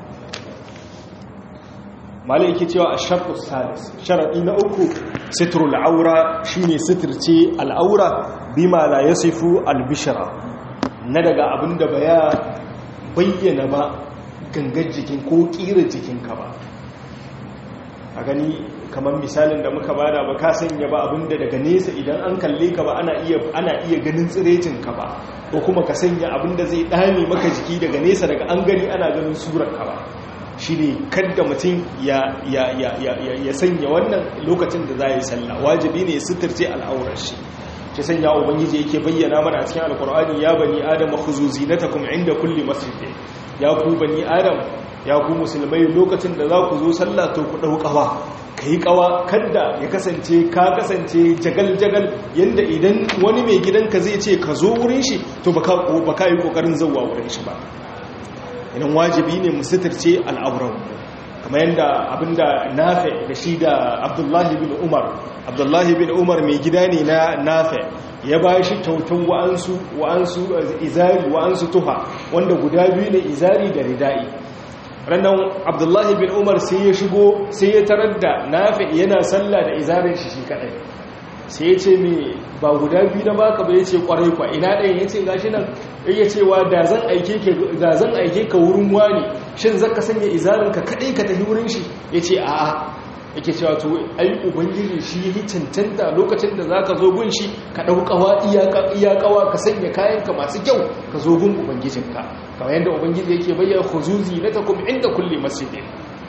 malai yake cewa a sharɗu salis sharaɗi na uku sitrul aura shine sitirce al'aura bima la yasifu albishara na daga abin da ba ya bayyana ba gangar jikin ko ƙira jikinka ba a gani kamar misalin da muka bada ba ka sanya ba abin da daga nesa idan an kalle ka ba ana iya ana iya ganin tsirecinka ba ko kuma ka sanya abin da zai ɗame maka jiki daga nesa daga an gani ana ganin surarka ba shi ne kadda mutum ya sanya wannan lokacin da za a yi sallah wajibi ne suturce al'aurar shi ke sanya ubangiji yake bayyana mana cikin alkur'ani ya bani adam khuzuzi na takum inda kulli masjid ya ku bani adam ya ku musulmai lokacin da za ku zo sallah to ku dau kawa kai kawa kadda ya kasance ka kasance jagal jagal yanda idan wani mai gidanka zai ce ka zo wurin shi to baka baka yi kokarin zawwa wurin shi ba idan wajibi ne mu sitirce al'auran kamar yadda abinda nafe da shi da abdullahi bin umar abdullahi bin umar mai gida ne na nafe ya ba shi kyautan wa'ansu wa'ansu izari wa'ansu tuha wanda guda biyu ne izari da rida'i rannan abdullahi bin umar sai ya shigo sai ya tarar da nafe yana sallah da izarin shi shi kadai sai ya ce mai ba guda biyu na baka ba ya ce kwarai kwa ina ɗaya ya ce gashi nan ya cewa da zan aike ka wurin wani shin zaka sanya izarinka kaɗai ka tafi wurin shi ya ce a'a yake cewa to ai ubangiji shi yi cancanta lokacin da za ka zo gun shi ka ɗaukawa iyakawa ka sanya kayanka masu kyau ka zo gun ubangijinka kamar yadda ubangiji yake bayyana huzuzi na takum inda kulle masjidin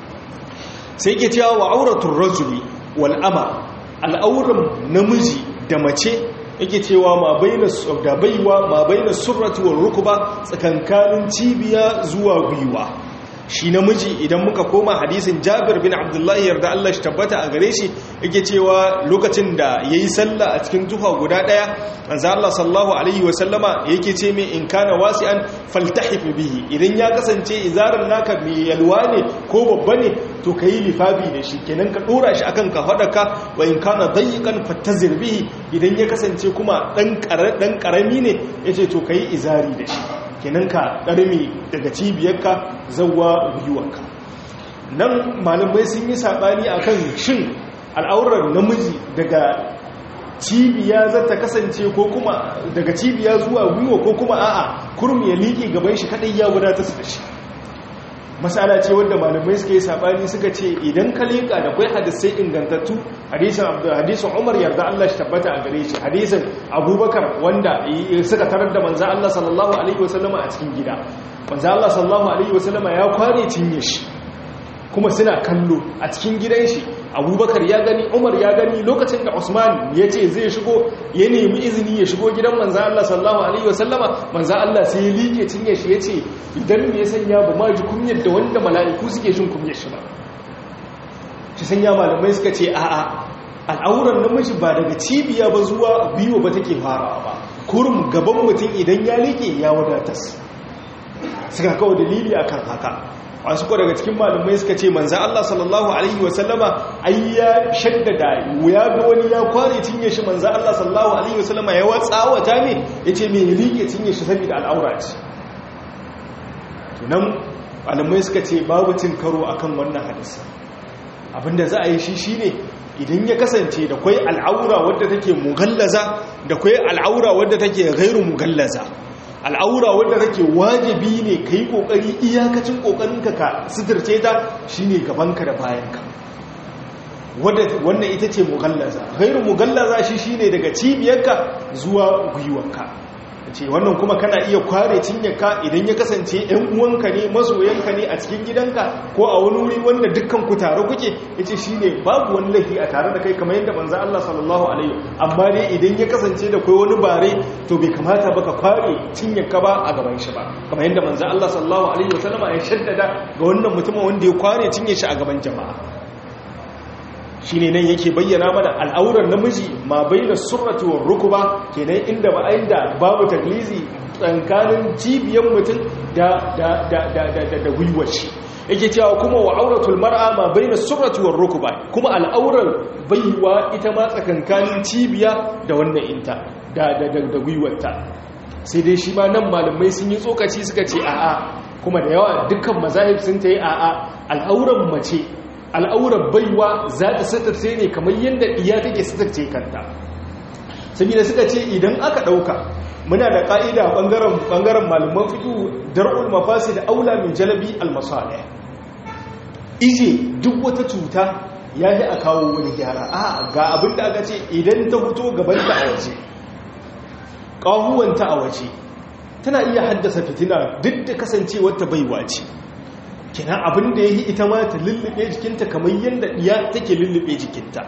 sai yake cewa wa auratun rajuli wal ama al'auran namiji da mace yake cewa ma baina da baiwa ma baina surrati wal rukba tsakankanin cibiya zuwa gwiwa shi namiji idan muka koma hadisin Jabir bin Abdullah yarda Allah shi tabbata a gare shi yake cewa lokacin da yayi sallah a cikin tufa guda daya manzo Allah sallallahu alaihi wa sallama yake ce mai in kana wasi'an faltahif bihi idan ya kasance izarin naka mai yalwa ne ko babba ne to kai lifafi da shi kenan ka dora shi akan ka hadaka wa in kana dayiqan fattazir bihi idan ya kasance kuma dan dan karami ne yace to kai izari da shi kenan ka ɗarmi daga cibiyarka zauwa gwiwarka nan malamai sun yi saɓani a kan shin al'aurar namiji daga cibiya za ta kasance ko kuma daga cibiya zuwa gwiwa ko kuma a'a kurmi ya liƙe gaban shi kaɗai ya wadatar da shi masala ce wadda malamai suka yi saɓani suka ce idan ka leƙa da kwai hadisai ingantattu hadisun umar yarda Allah shi tabbata a gare shi hadisun abubakar wanda suka tarar da manza Allah sallallahu alaihi wasallama a cikin gida manza Allah sallallahu alaihi wasallama ya kware cinye shi kuma suna kallo a cikin gidan shi abubakar ya gani umar ya gani lokacin da usman ya ce zai shigo ya nemi izini ya shigo gidan manza Allah sallallahu alaihi wasallama manza Allah sai ya liƙe cinye shi ya ce idan me ya sanya ba ma ji kunyar da wanda mala'iku suke jin kunyar shi ba shi sanya malamai suka ce a'a al'auran namiji ba daga cibiya ba zuwa biyu ba take farawa ba kurum gaban mutum idan ya liƙe ya wadatas suka kawo dalili akan haka wasu ko daga cikin malamai suka ce manzan Allah sallallahu Alaihi wasallama ai ya shaddada ya ga wani ya kware cinye shi manzan Allah sallallahu Alaihi wasallama ya watsawata ne ya ce mai rike cinye shi saboda al'aura ce tunan malamai suka ce babu cin karo akan wannan hadisa abinda za a yi shi shine idan ya kasance da kwai al'aura wadda take mugallaza da kwai al'aura wadda take gairu mugallaza al'aura wadda take wajibi ne ka yi ƙoƙari iyakacin ƙoƙarinka ka sitirce ta shi ne gabanka da bayanka wannan ita ce mugallaza gairu mugallaza shi shi ne daga cibiyarka zuwa gwiwanka ce wannan kuma kana iya kware cinyarka idan ya kasance ‘yan uwanka ne masoyanka ne a cikin gidanka ko a wani wuri wanda dukkan ku tare kuke ya ce shi ne babu wani laifi a tare da kai kamar yadda manzan Allah sallallahu Alaihi amma dai idan ya kasance da kai wani bare to bai kamata baka kware cinyarka ba a gaban shi ba kamar yadda manzan Allah sallallahu Alaihi wasallama ya shaddada ga wannan mutumin wanda ya kware cinye shi a gaban jama'a shi ne nan yake bayyana mana al'aurar namiji ma bai da surrati wa rukuba kenan inda ba inda babu taglizi tsankanin cibiyar mutum da da gwiwar shi yake cewa kuma wa auratul mar'a ma bai da surrati wa rukuba kuma al'aurar baiwa ita ma tsakankanin cibiya da wannan inta da da gwiwarta sai dai shi ma nan malamai sun yi tsokaci suka ce a'a kuma da yawa dukkan mazahib sun ta yi a'a al'auran mace al'aurar baiwa za ta satarce ne kamar yadda iya take satarce kanta saboda suka ce idan aka ɗauka muna da ƙa'ida ɓangaren malaman fito dar'ul mafasi da aula min jalabi almasalih ije duk wata cuta ya yi a kawo wani gyara a ga abin da aka ce idan ta fito gabanta a waje ƙahuwanta a waje tana iya haddasa fitina duk da kasancewar ta baiwa ce kina abin da ya yi ita ma ta lullube jikinta kamar yadda ɗiya take lullube jikinta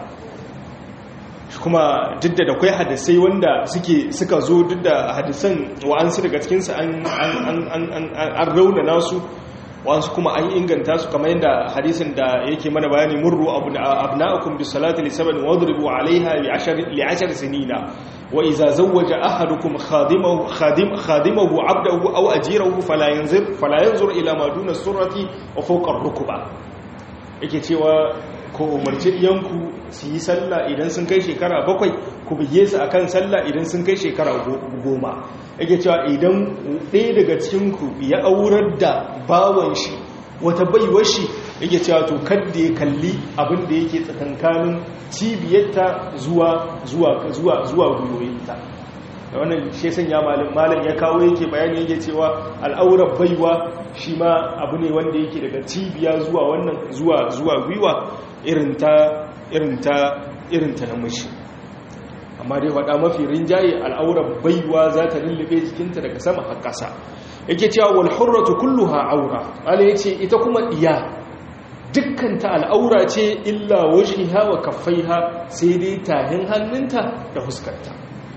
kuma duk da akwai hadisai wanda suke suka zo duk da hadisan wa'ansu daga cikinsu an rauna nasu wasu kuma an inganta su kamar yadda hadisin da yake mana bayani murru abna'akum bis salati li sab'in wadribu 'alayha li 'ashar li 'ashar sinina wa idza zawwaja ahadukum khadimahu khadim khadimahu 'abdahu aw ajirahu fala yanzur fala yanzur ila ma duna surrati wa fawqa ar-rukba yake cewa ko umarci yanku su yi sallah idan sun kai shekara bakwai ku bige su akan sallah idan sun kai shekara goma yake cewa idan ɗaya daga cikinku ya aurar da bawan shi wata baiwar shi yake cewa to kadda ya kalli abin da yake tsakankanin cibiyarta zuwa zuwa zuwa zuwa gwiwoyinta da wannan shi sanya malam malam ya kawo yake bayani yake cewa al'aurar baiwa shi ma abu ne wanda yake daga cibiya zuwa wannan zuwa zuwa gwiwa irin ta irin ta irin ta namiji amma dai faɗa mafi rinjaye al'aurar baiwa za ta lullube jikinta daga sama har ƙasa yake cewa wal hurratu kulluha aura ala yace ita kuma diya dukkan ta al'aura ce illa wajhiha wa kaffaiha sai dai tahin hannunta da fuskarta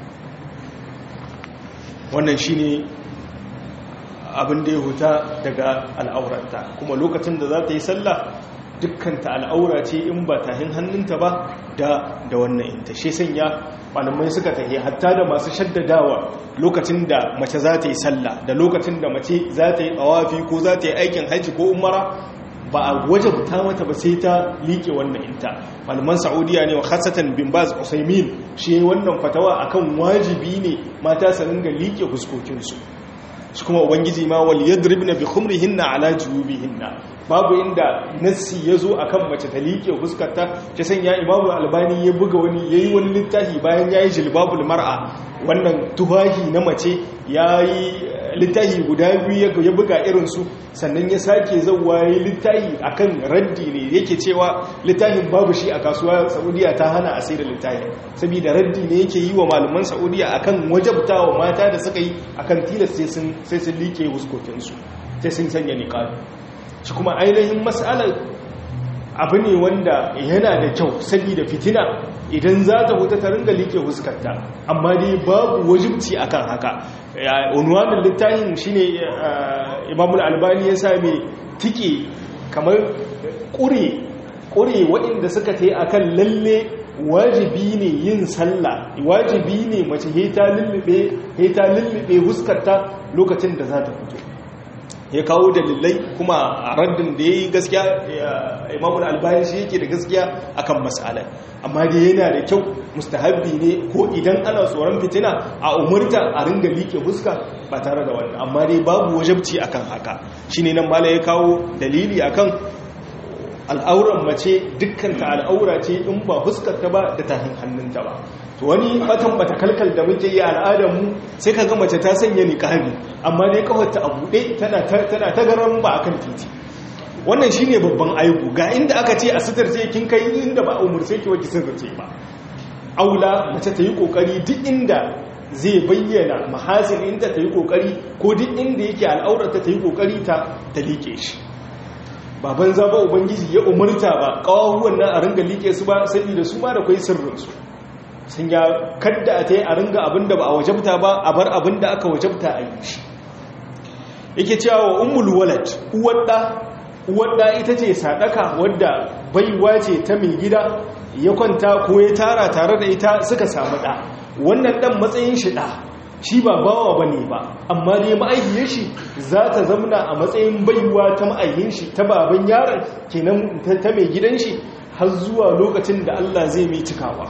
wannan shine abin da ya huta daga al'auranta kuma lokacin da za ta yi sallah dukkanta al'aura ce in ba tahin hannunta ba da da wannan inta shi sanya malamai suka tahi hatta da masu shaddadawa lokacin da mace za ta yi sallah da lokacin da mace za ta yi tsawafi ko za ta yi aikin hajji ko umara ba a wajabta mata ba sai ta liƙe wannan inta malaman saudiya ne wa khasatan bin baz usaimin shi wannan fatawa akan wajibi ne mata su ringa liƙe fuskokinsu shi kuma ubangiji ma wal yadribna bi khumrihinna ala jubihinna babu inda nassi yazo akan mace ta liƙe fuskarta ta sanya imamu albani ya buga wani yayi wani littafi bayan yayi jilbabul mar'a wannan tuhahi na mace yayi littafi guda biyu ya buga irin su sannan ya sake zauwa yayi littafi akan raddi ne yake cewa littafin babu shi a kasuwa Saudiya ta hana a sai da littafi saboda raddi ne yake yi wa malaman Saudiya akan wajabtawa mata da suka yi akan tilas sai sun sai sun like wuskokinsu sai sun sanya niqabi shi kuma ainihin mas'alar abu ne wanda yana da kyau saboda fitina idan za ta huta ta ringa like huskarta amma dai babu wajibci akan haka unwanin littafin shine imamul albani ya same tike kamar ƙure ƙure waɗanda suka ta yi akan lalle wajibi ne yin sallah wajibi ne mace heta lullube huskarta lokacin da za ta fito ya kawo dalilai kuma a raddin da ya yi gaskiya imamul albani shi yake da gaskiya akan matsalar amma da yana da kyau mustahabbi ne ko idan ana tsoron fitina a umurta a ringa liƙe fuska ba tare da wannan amma dai babu wajabci akan haka shine nan mala ya kawo dalili akan al'auran mace dukkanta al'aura ce in ba fuskarta ba da tahin hannunta ba to wani batan bata kalkal da muke yi al'adarmu sai ka ga mace ta sanya niqabi amma dai kafarta a buɗe tana tana ta garan ba akan titi wannan shine babban aibu ga inda aka ce a sitarce kin kai inda ba umurce ki waje sitarce ba aula mace ta yi kokari duk inda zai bayyana mahasin inda ta yi kokari ko duk inda yake al'aurata ta yi kokari ta ta liƙe shi baban zaba ubangiji ya umarta ba kawahuwan nan a ringa liƙe su ba saboda su ma da kwai sirrinsu sun ya kadda a ta yi a ringa abinda ba a wajabta ba a bar abinda aka wajabta a yi shi yake cewa wa ummul walad uwadda uwadda ita ce sadaka wadda baiwa ce ta mai gida ya kwanta ko ya tara tare da ita suka samu ɗa wannan ɗan matsayin shi ɗa shi ba bawa ba ne ba amma dai ma'aihiyar shi za ta zamna a matsayin baiwa ta ma'aihin shi ta baban yaron kenan ta mai gidan shi har zuwa lokacin da Allah zai mai cikawa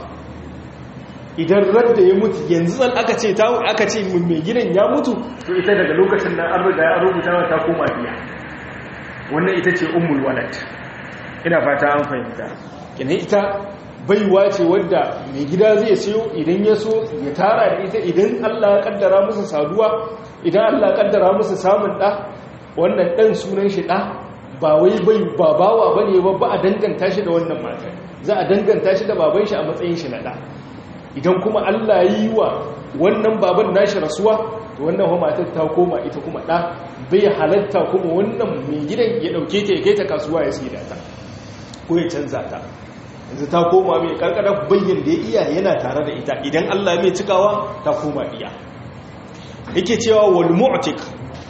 idan radda ya mutu yanzu zan aka ce ta aka ce mai gidan ya mutu to ita daga lokacin nan an riga ya rubuta ta koma biya wannan ita ce ummul walad ina fata an fahimta kenan ita baiwa ce wadda mai gida zai siyo idan ya so ya tara da ita idan Allah ya kaddara musu saduwa idan Allah ya kaddara musu samun ɗa wannan ɗan sunan shi ɗa ba wai bai ba bawa bane ba ba a danganta shi da wannan mata za a danganta shi da baban shi a matsayin shi na ɗa idan kuma Allah ya yi wa wannan baban nashi rasuwa to wannan wa matar ta koma ita kuma ɗa bai halatta kuma wannan mai gidan ya ɗauke ta ya kai ta kasuwa ya sai da ta ko ya canza ta yanzu ta koma mai karkadar bayyan da ya iya yana tare da ita idan Allah mai cikawa ta koma iya yake cewa wal mu'tik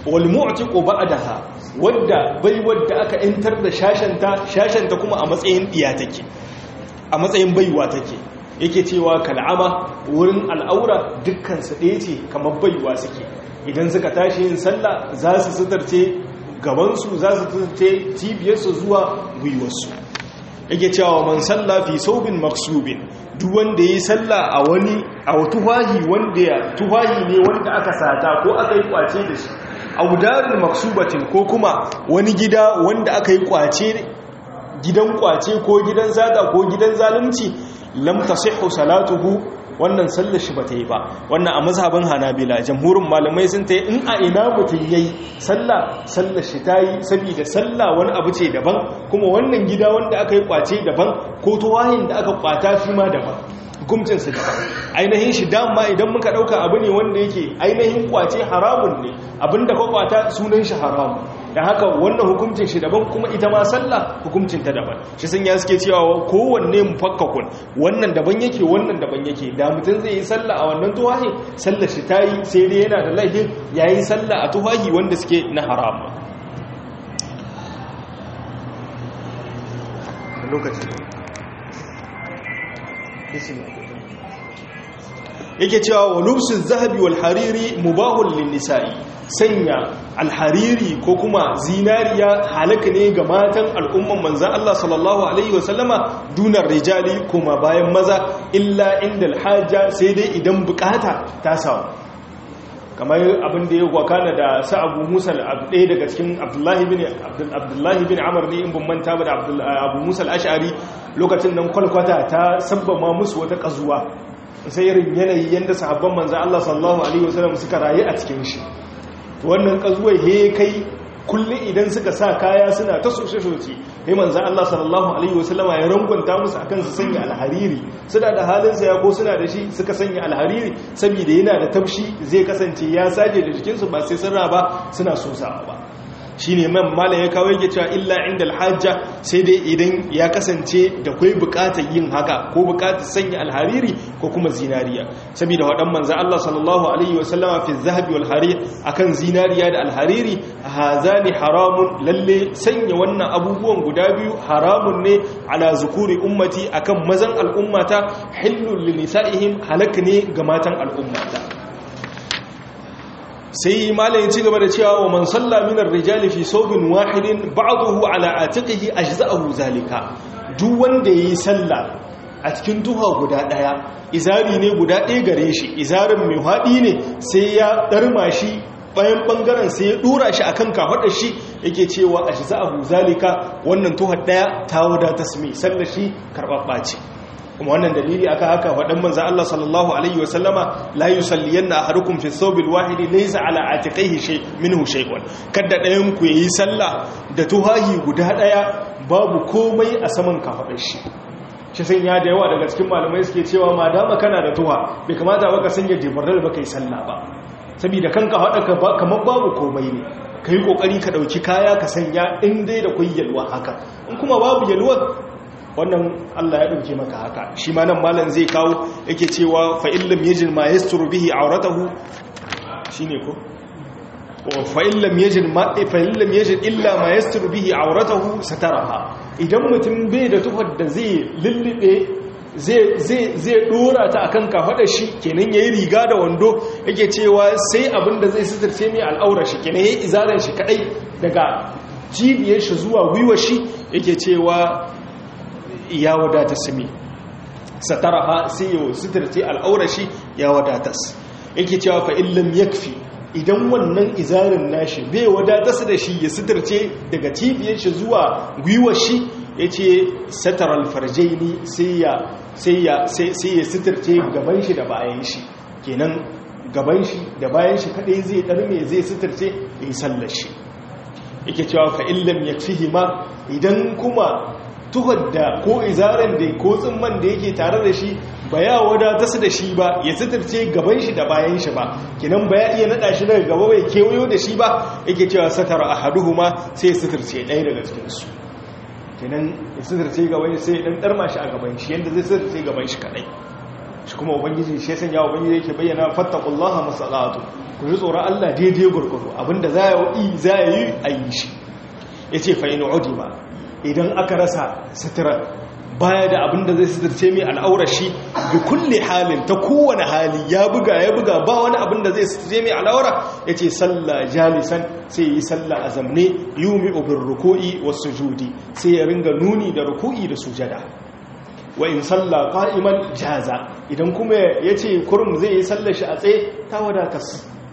wal mu'tiqu ba'daha wadda bai wadda aka intar da shashanta shashanta kuma a matsayin diya take a matsayin baiwa take yake cewa kal'ama wurin al'aura dukkan su ɗaya ce kamar baiwa suke idan suka tashi yin sallah za su sutarce gabansu za su sutarce cibiyarsu zuwa gwiwarsu yake cewa man sallah fi saubin maksubin duk wanda yi sallah a wani a tufahi wanda ya tufahi ne wanda aka sata ko aka yi kwace da shi audarin maksubatin ko kuma wani gida wanda aka yi kwace gidan kwace ko gidan zata ko gidan zalunci lam tasihhu salatuhu wannan sallar shi bata yi ba wannan a mazhabin hanabila jamhurin malamai sun ta in a ina mutum yayi sallah sallar shi tayi saboda sallah wani abu ce daban kuma wannan gida wanda aka yi kwace daban ko tuwahin da aka kwata shi ma daban hukuncin su daban ainihin shi dama idan muka dauka abu ne wanda yake ainihin kwace haramun ne abinda ka kwata sunan shi haramun da haka wannan hukuncin shi daban kuma ita ma sallah hukuncin ta daban shi sun ya suke cewa kowanne mufakkakun wannan daban yake wannan daban yake da mutum zai yi sallah a wannan tuwahi sallar shi ta yi sai dai yana da laifin ya yi sallah a tuwahi wanda suke na haram yake cewa wa lubsu zahabi wal hariri mubahul lin nisa'i sanya alhariri ko kuma zinariya halaka ne ga matan al'umman manzan Allah sallallahu Alaihi wasallama dunar rijali kuma bayan maza illa inda alhaja sai dai idan bukata ta samu kamar abin da ya wakana da sa'abu musa ɗaya daga cikin abdullahi bin amur ne in bin manta ba da abu musa al'ashari lokacin nan kwalkwata ta sabbama musu wata ƙazuwa sai irin yanayi yadda sahabban manzan Allah sallallahu Alaihi wasallam suka rayu a cikin shi wannan kazuwai he kai kullum idan suka sa kaya suna ta soshe-soshe ne manzan Allah sallallahu Alaihi wasallama ya rangonta musu akan su sanya alhariri suna da halin saya ko suna da shi suka sanya alhariri saboda yana da tafshi zai kasance ya saje da jikinsu ba sai sun ba suna sosawa ba shi ne man malam ya kawo yake cewa illa inda alhajja sai dai idan ya kasance da kwai bukatar yin haka ko bukatar sanya alhariri ko kuma zinariya saboda waɗan manzan Allah sallallahu alaihi wasallama fi zahabi wal harir akan zinariya da alhariri hazani haramun lalle sanya wannan abubuwan guda biyu haramun ne ala zukuri ummati akan mazan al'ummata hillul linisa'ihim halak ne ga matan al'ummata sai malayin ci gaba da cewa wa man salla minar rijali fi saubin wahidin ba'dahu ala atiqihi ajza'ahu zalika duk wanda yayi salla a cikin duha guda daya izari ne guda ɗaya gare shi izarin mai haɗi ne sai ya ɗarma shi bayan ɓangaren sai ya ɗura shi akan kafaɗar shi yake cewa ajza'ahu zalika wannan tuhar ɗaya ta wadata sami sallar shi karɓaɓɓa ce kuma wannan dalili aka haka faɗin manza Allah sallallahu alaihi wa sallama la yusalliyanna ahadukum fi thawbil wahid laysa ala atiqihi shay minhu shay'un kada ɗayan ku yayi sallah da tuhahi guda ɗaya babu komai a saman kafaɗar shi shi sun ya da yawa daga cikin malamai suke cewa ma dama kana da tuha bai kamata ba ka sanya jibarar ba kai sallah ba saboda kanka haɗa ka kamar babu komai ne ka yi ƙoƙari ka ɗauki kaya ka sanya in dai da kwai yalwa haka in kuma babu yalwa wannan Allah ya ɗauke maka haka shi ma nan malam zai kawo yake cewa fa'illam yajin ma yasturu bihi auratahu shine ko fa'illam yajin ma fa'illam yajin illa ma yasturu bihi auratahu sataraha idan mutum bai da tufar da zai lullube zai dora ta akan kafaɗar shi kenan yayi riga da wando yake cewa sai abin da zai sitirce mai al'aurar shi kenan yayi izaran shi kadai daga jibiyar shi zuwa gwiwar shi yake cewa ya wadata sami sataraha sai yau sitirce al'aurar shi ya wadata yake cewa fa illam yakfi idan wannan izarin nashi bai wadata su da shi ya sitirce daga cibiyar shi zuwa gwiwar shi yace sataral farjaini sai ya sai ya sai ya sitirce gaban shi da bayan shi kenan gaban shi da bayan shi kadai zai darme zai sitirce yi sallar shi yake cewa fa illam yakfihi ma idan kuma tuhar da ko izaren da ko tsimman da yake tare da shi ba ya wadata su da shi ba ya sitirce gaban shi da bayan shi ba kinan ba ya iya nada shi daga gaba bai kewayo da shi ba yake cewa satara ahaduhuma sai ya sitirce ɗaya daga cikin su kinan ya sitirce gaban shi sai ya dan darma shi a gaban shi yanda zai sitirce gaban shi kadai shi kuma ubangiji shi sanya ubangiji yake bayyana fattaqullaha masalatu ku ji tsoron Allah daidai gurgudu abinda za ya yi za ya yi a yi shi yace fa in udima idan aka rasa sitira baya da abinda zai sitirce mai al'aurar shi bi kulle halin ta kowane hali ya buga ya buga ba wani abinda zai sitirce mai al'aura ya ce sallah jalisan sai yi sallah a zamne yumi ubin ruku'i wasu judi sai ya ringa nuni da ruku'i da sujada wa in sallah qa'iman jaza idan kuma ya ce kurum zai yi sallar shi a tsaye ta wadatas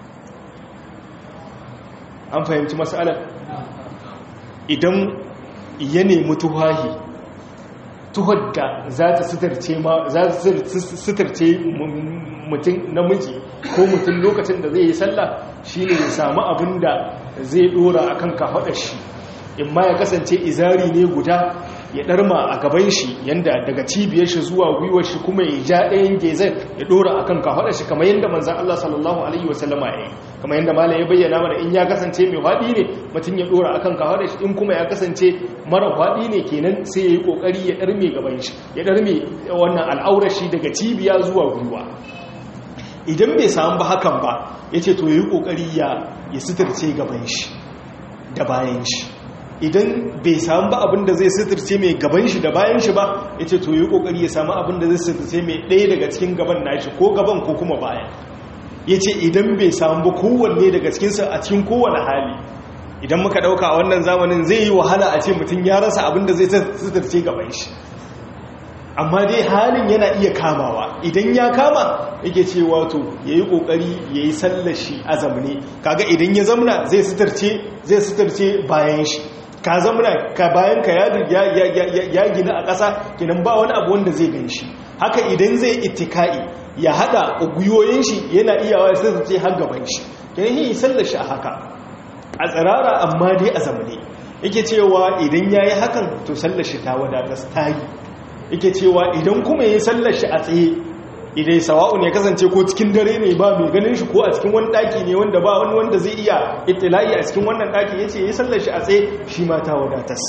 an fahimci matsalar idan ya nemi tuhahi tuhar da za ta sitarce mutum namiji ko mutum lokacin da zai yi sallah shine ya samu abin da zai dora akan kafaɗar shi in ma ya kasance izari ne guda ya ɗarma a gaban shi yanda daga cibiyar shi zuwa gwiwar shi kuma ya ja ɗayan gezar ya dora akan kafaɗar shi kamar yadda manzan Allah sallallahu alaihi wasallama ya yi kamar yadda malam ya bayyana mana in ya kasance mai faɗi ne mutum ya dora akan kafaɗar shi in kuma ya kasance mara faɗi ne kenan sai ya yi ƙoƙari ya ɗarme gaban shi ya ɗarme wannan al'aurar shi daga cibiya zuwa gwiwa idan bai samu ba hakan ba ya ce to ya yi ƙoƙari ya sitarce gaban shi da bayan shi idan bai samu ba abin da zai sitarce mai gaban shi da bayan shi ba ya ce to yi kokari ya samu abin da zai sitarce mai ɗaya daga cikin gaban nashi ko gaban ko kuma bayan ya ce idan bai samu ba kowanne daga cikinsa a cikin kowane hali idan muka ɗauka a wannan zamanin zai yi wahala a ce mutum ya rasa abin da zai sitarce gaban shi amma dai halin yana iya kamawa idan ya kama yake ce wato ya yi ƙoƙari ya yi sallashi a zamani kaga idan ya zamna zai sitarce bayan shi ka zamana ka bayan ka ya gina a ƙasa kinan ba wani abu wanda zai gan shi haka idan zai itika'i ya hada guyoyin shi yana iyawa sai su ce har gaban shi kinan yi sallar shi a haka a tsirara amma dai a zamane yake cewa idan ya yi hakan to sallar shi ta wadata ta yi yake cewa idan kuma ya yi sallar shi a tsaye idai sawa'un ya kasance ko cikin dare ne ba mai ganin shi ko a cikin wani daki ne wanda ba wani wanda zai iya itila'i a cikin wannan daki yace ya sallar shi a tsaye shi ma ta wadatas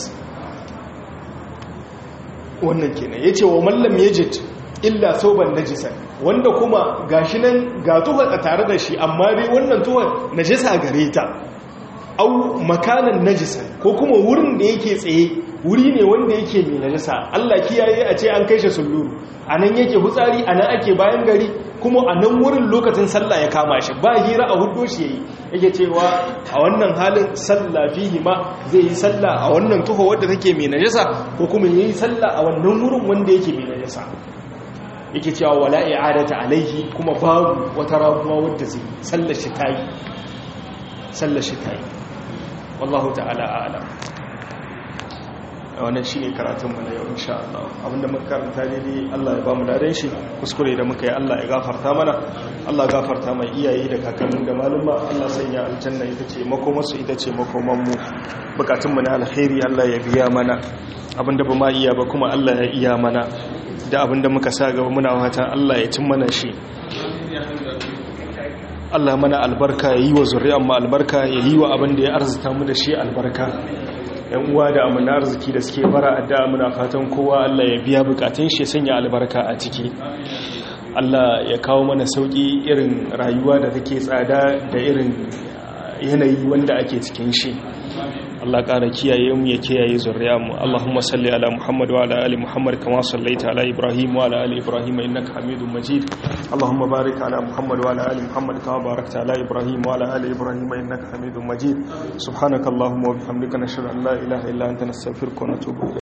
wannan kenan yace wa mallam yajid illa sauban najisan wanda kuma gashi nan ga tuha tare da shi amma dai wannan tuha najisa gare ta au makanan najisan ko kuma wurin da yake tsaye wuri ne wanda yake mai najasa Allah kiyaye a ce an kai shi sulluru a nan yake hutsari a nan ake bayan gari kuma a nan wurin lokacin sallah ya kama shi ba hira a hudu shi yayi yake cewa a wannan halin sallah fihi ma zai yi sallah a wannan tuho wadda take mai najasa ko kuma yayi sallah a wannan wurin wanda yake mai najasa yake cewa wala i'adata alaihi kuma babu wata ramuwa wadda zai sallar shi tayi sallar shi tayi wallahu ta'ala a'lam wannan shine karatunmu na yau insha Allah abinda muka karanta daidai Allah ya ba mu dadan shi kuskure da muka yi Allah ya gafarta mana Allah gafarta mai iyaye da kakannin da maluma Allah sanya aljanna ita ce makomarsu ita ce makoman mu bukatunmu na alkhairi Allah ya biya mana abinda ba ma iya ba kuma Allah ya iya mana da abinda muka sa gaba muna fatan Allah ya cin mana shi Allah mana albarka ya yi wa zuri'an mu albarka ya yi wa abin da ya arzuta mu da shi albarka yan uwa da amina arziki da suke bara addu'a muna fatan kowa Allah ya biya bukatun shi sanya albarka a ciki Allah ya kawo mana sauki irin rayuwa da take tsada da irin yanayi wanda ake cikin shi Allah ƙara kiyaye mu ya kiyaye zuriya mu Allahumma salli ala Muhammad wa ala ali Muhammad kama sallaita ala Ibrahim wa ala ali Ibrahim innaka Hamidum Majid Allahumma barik ala Muhammad wa ala ali Muhammad kama barakta ala Ibrahim wa ala ali Ibrahim innaka Hamidum Majid subhanakallahumma wa bihamdika nashhadu an la ilaha illa anta nastaghfiruka wa natubu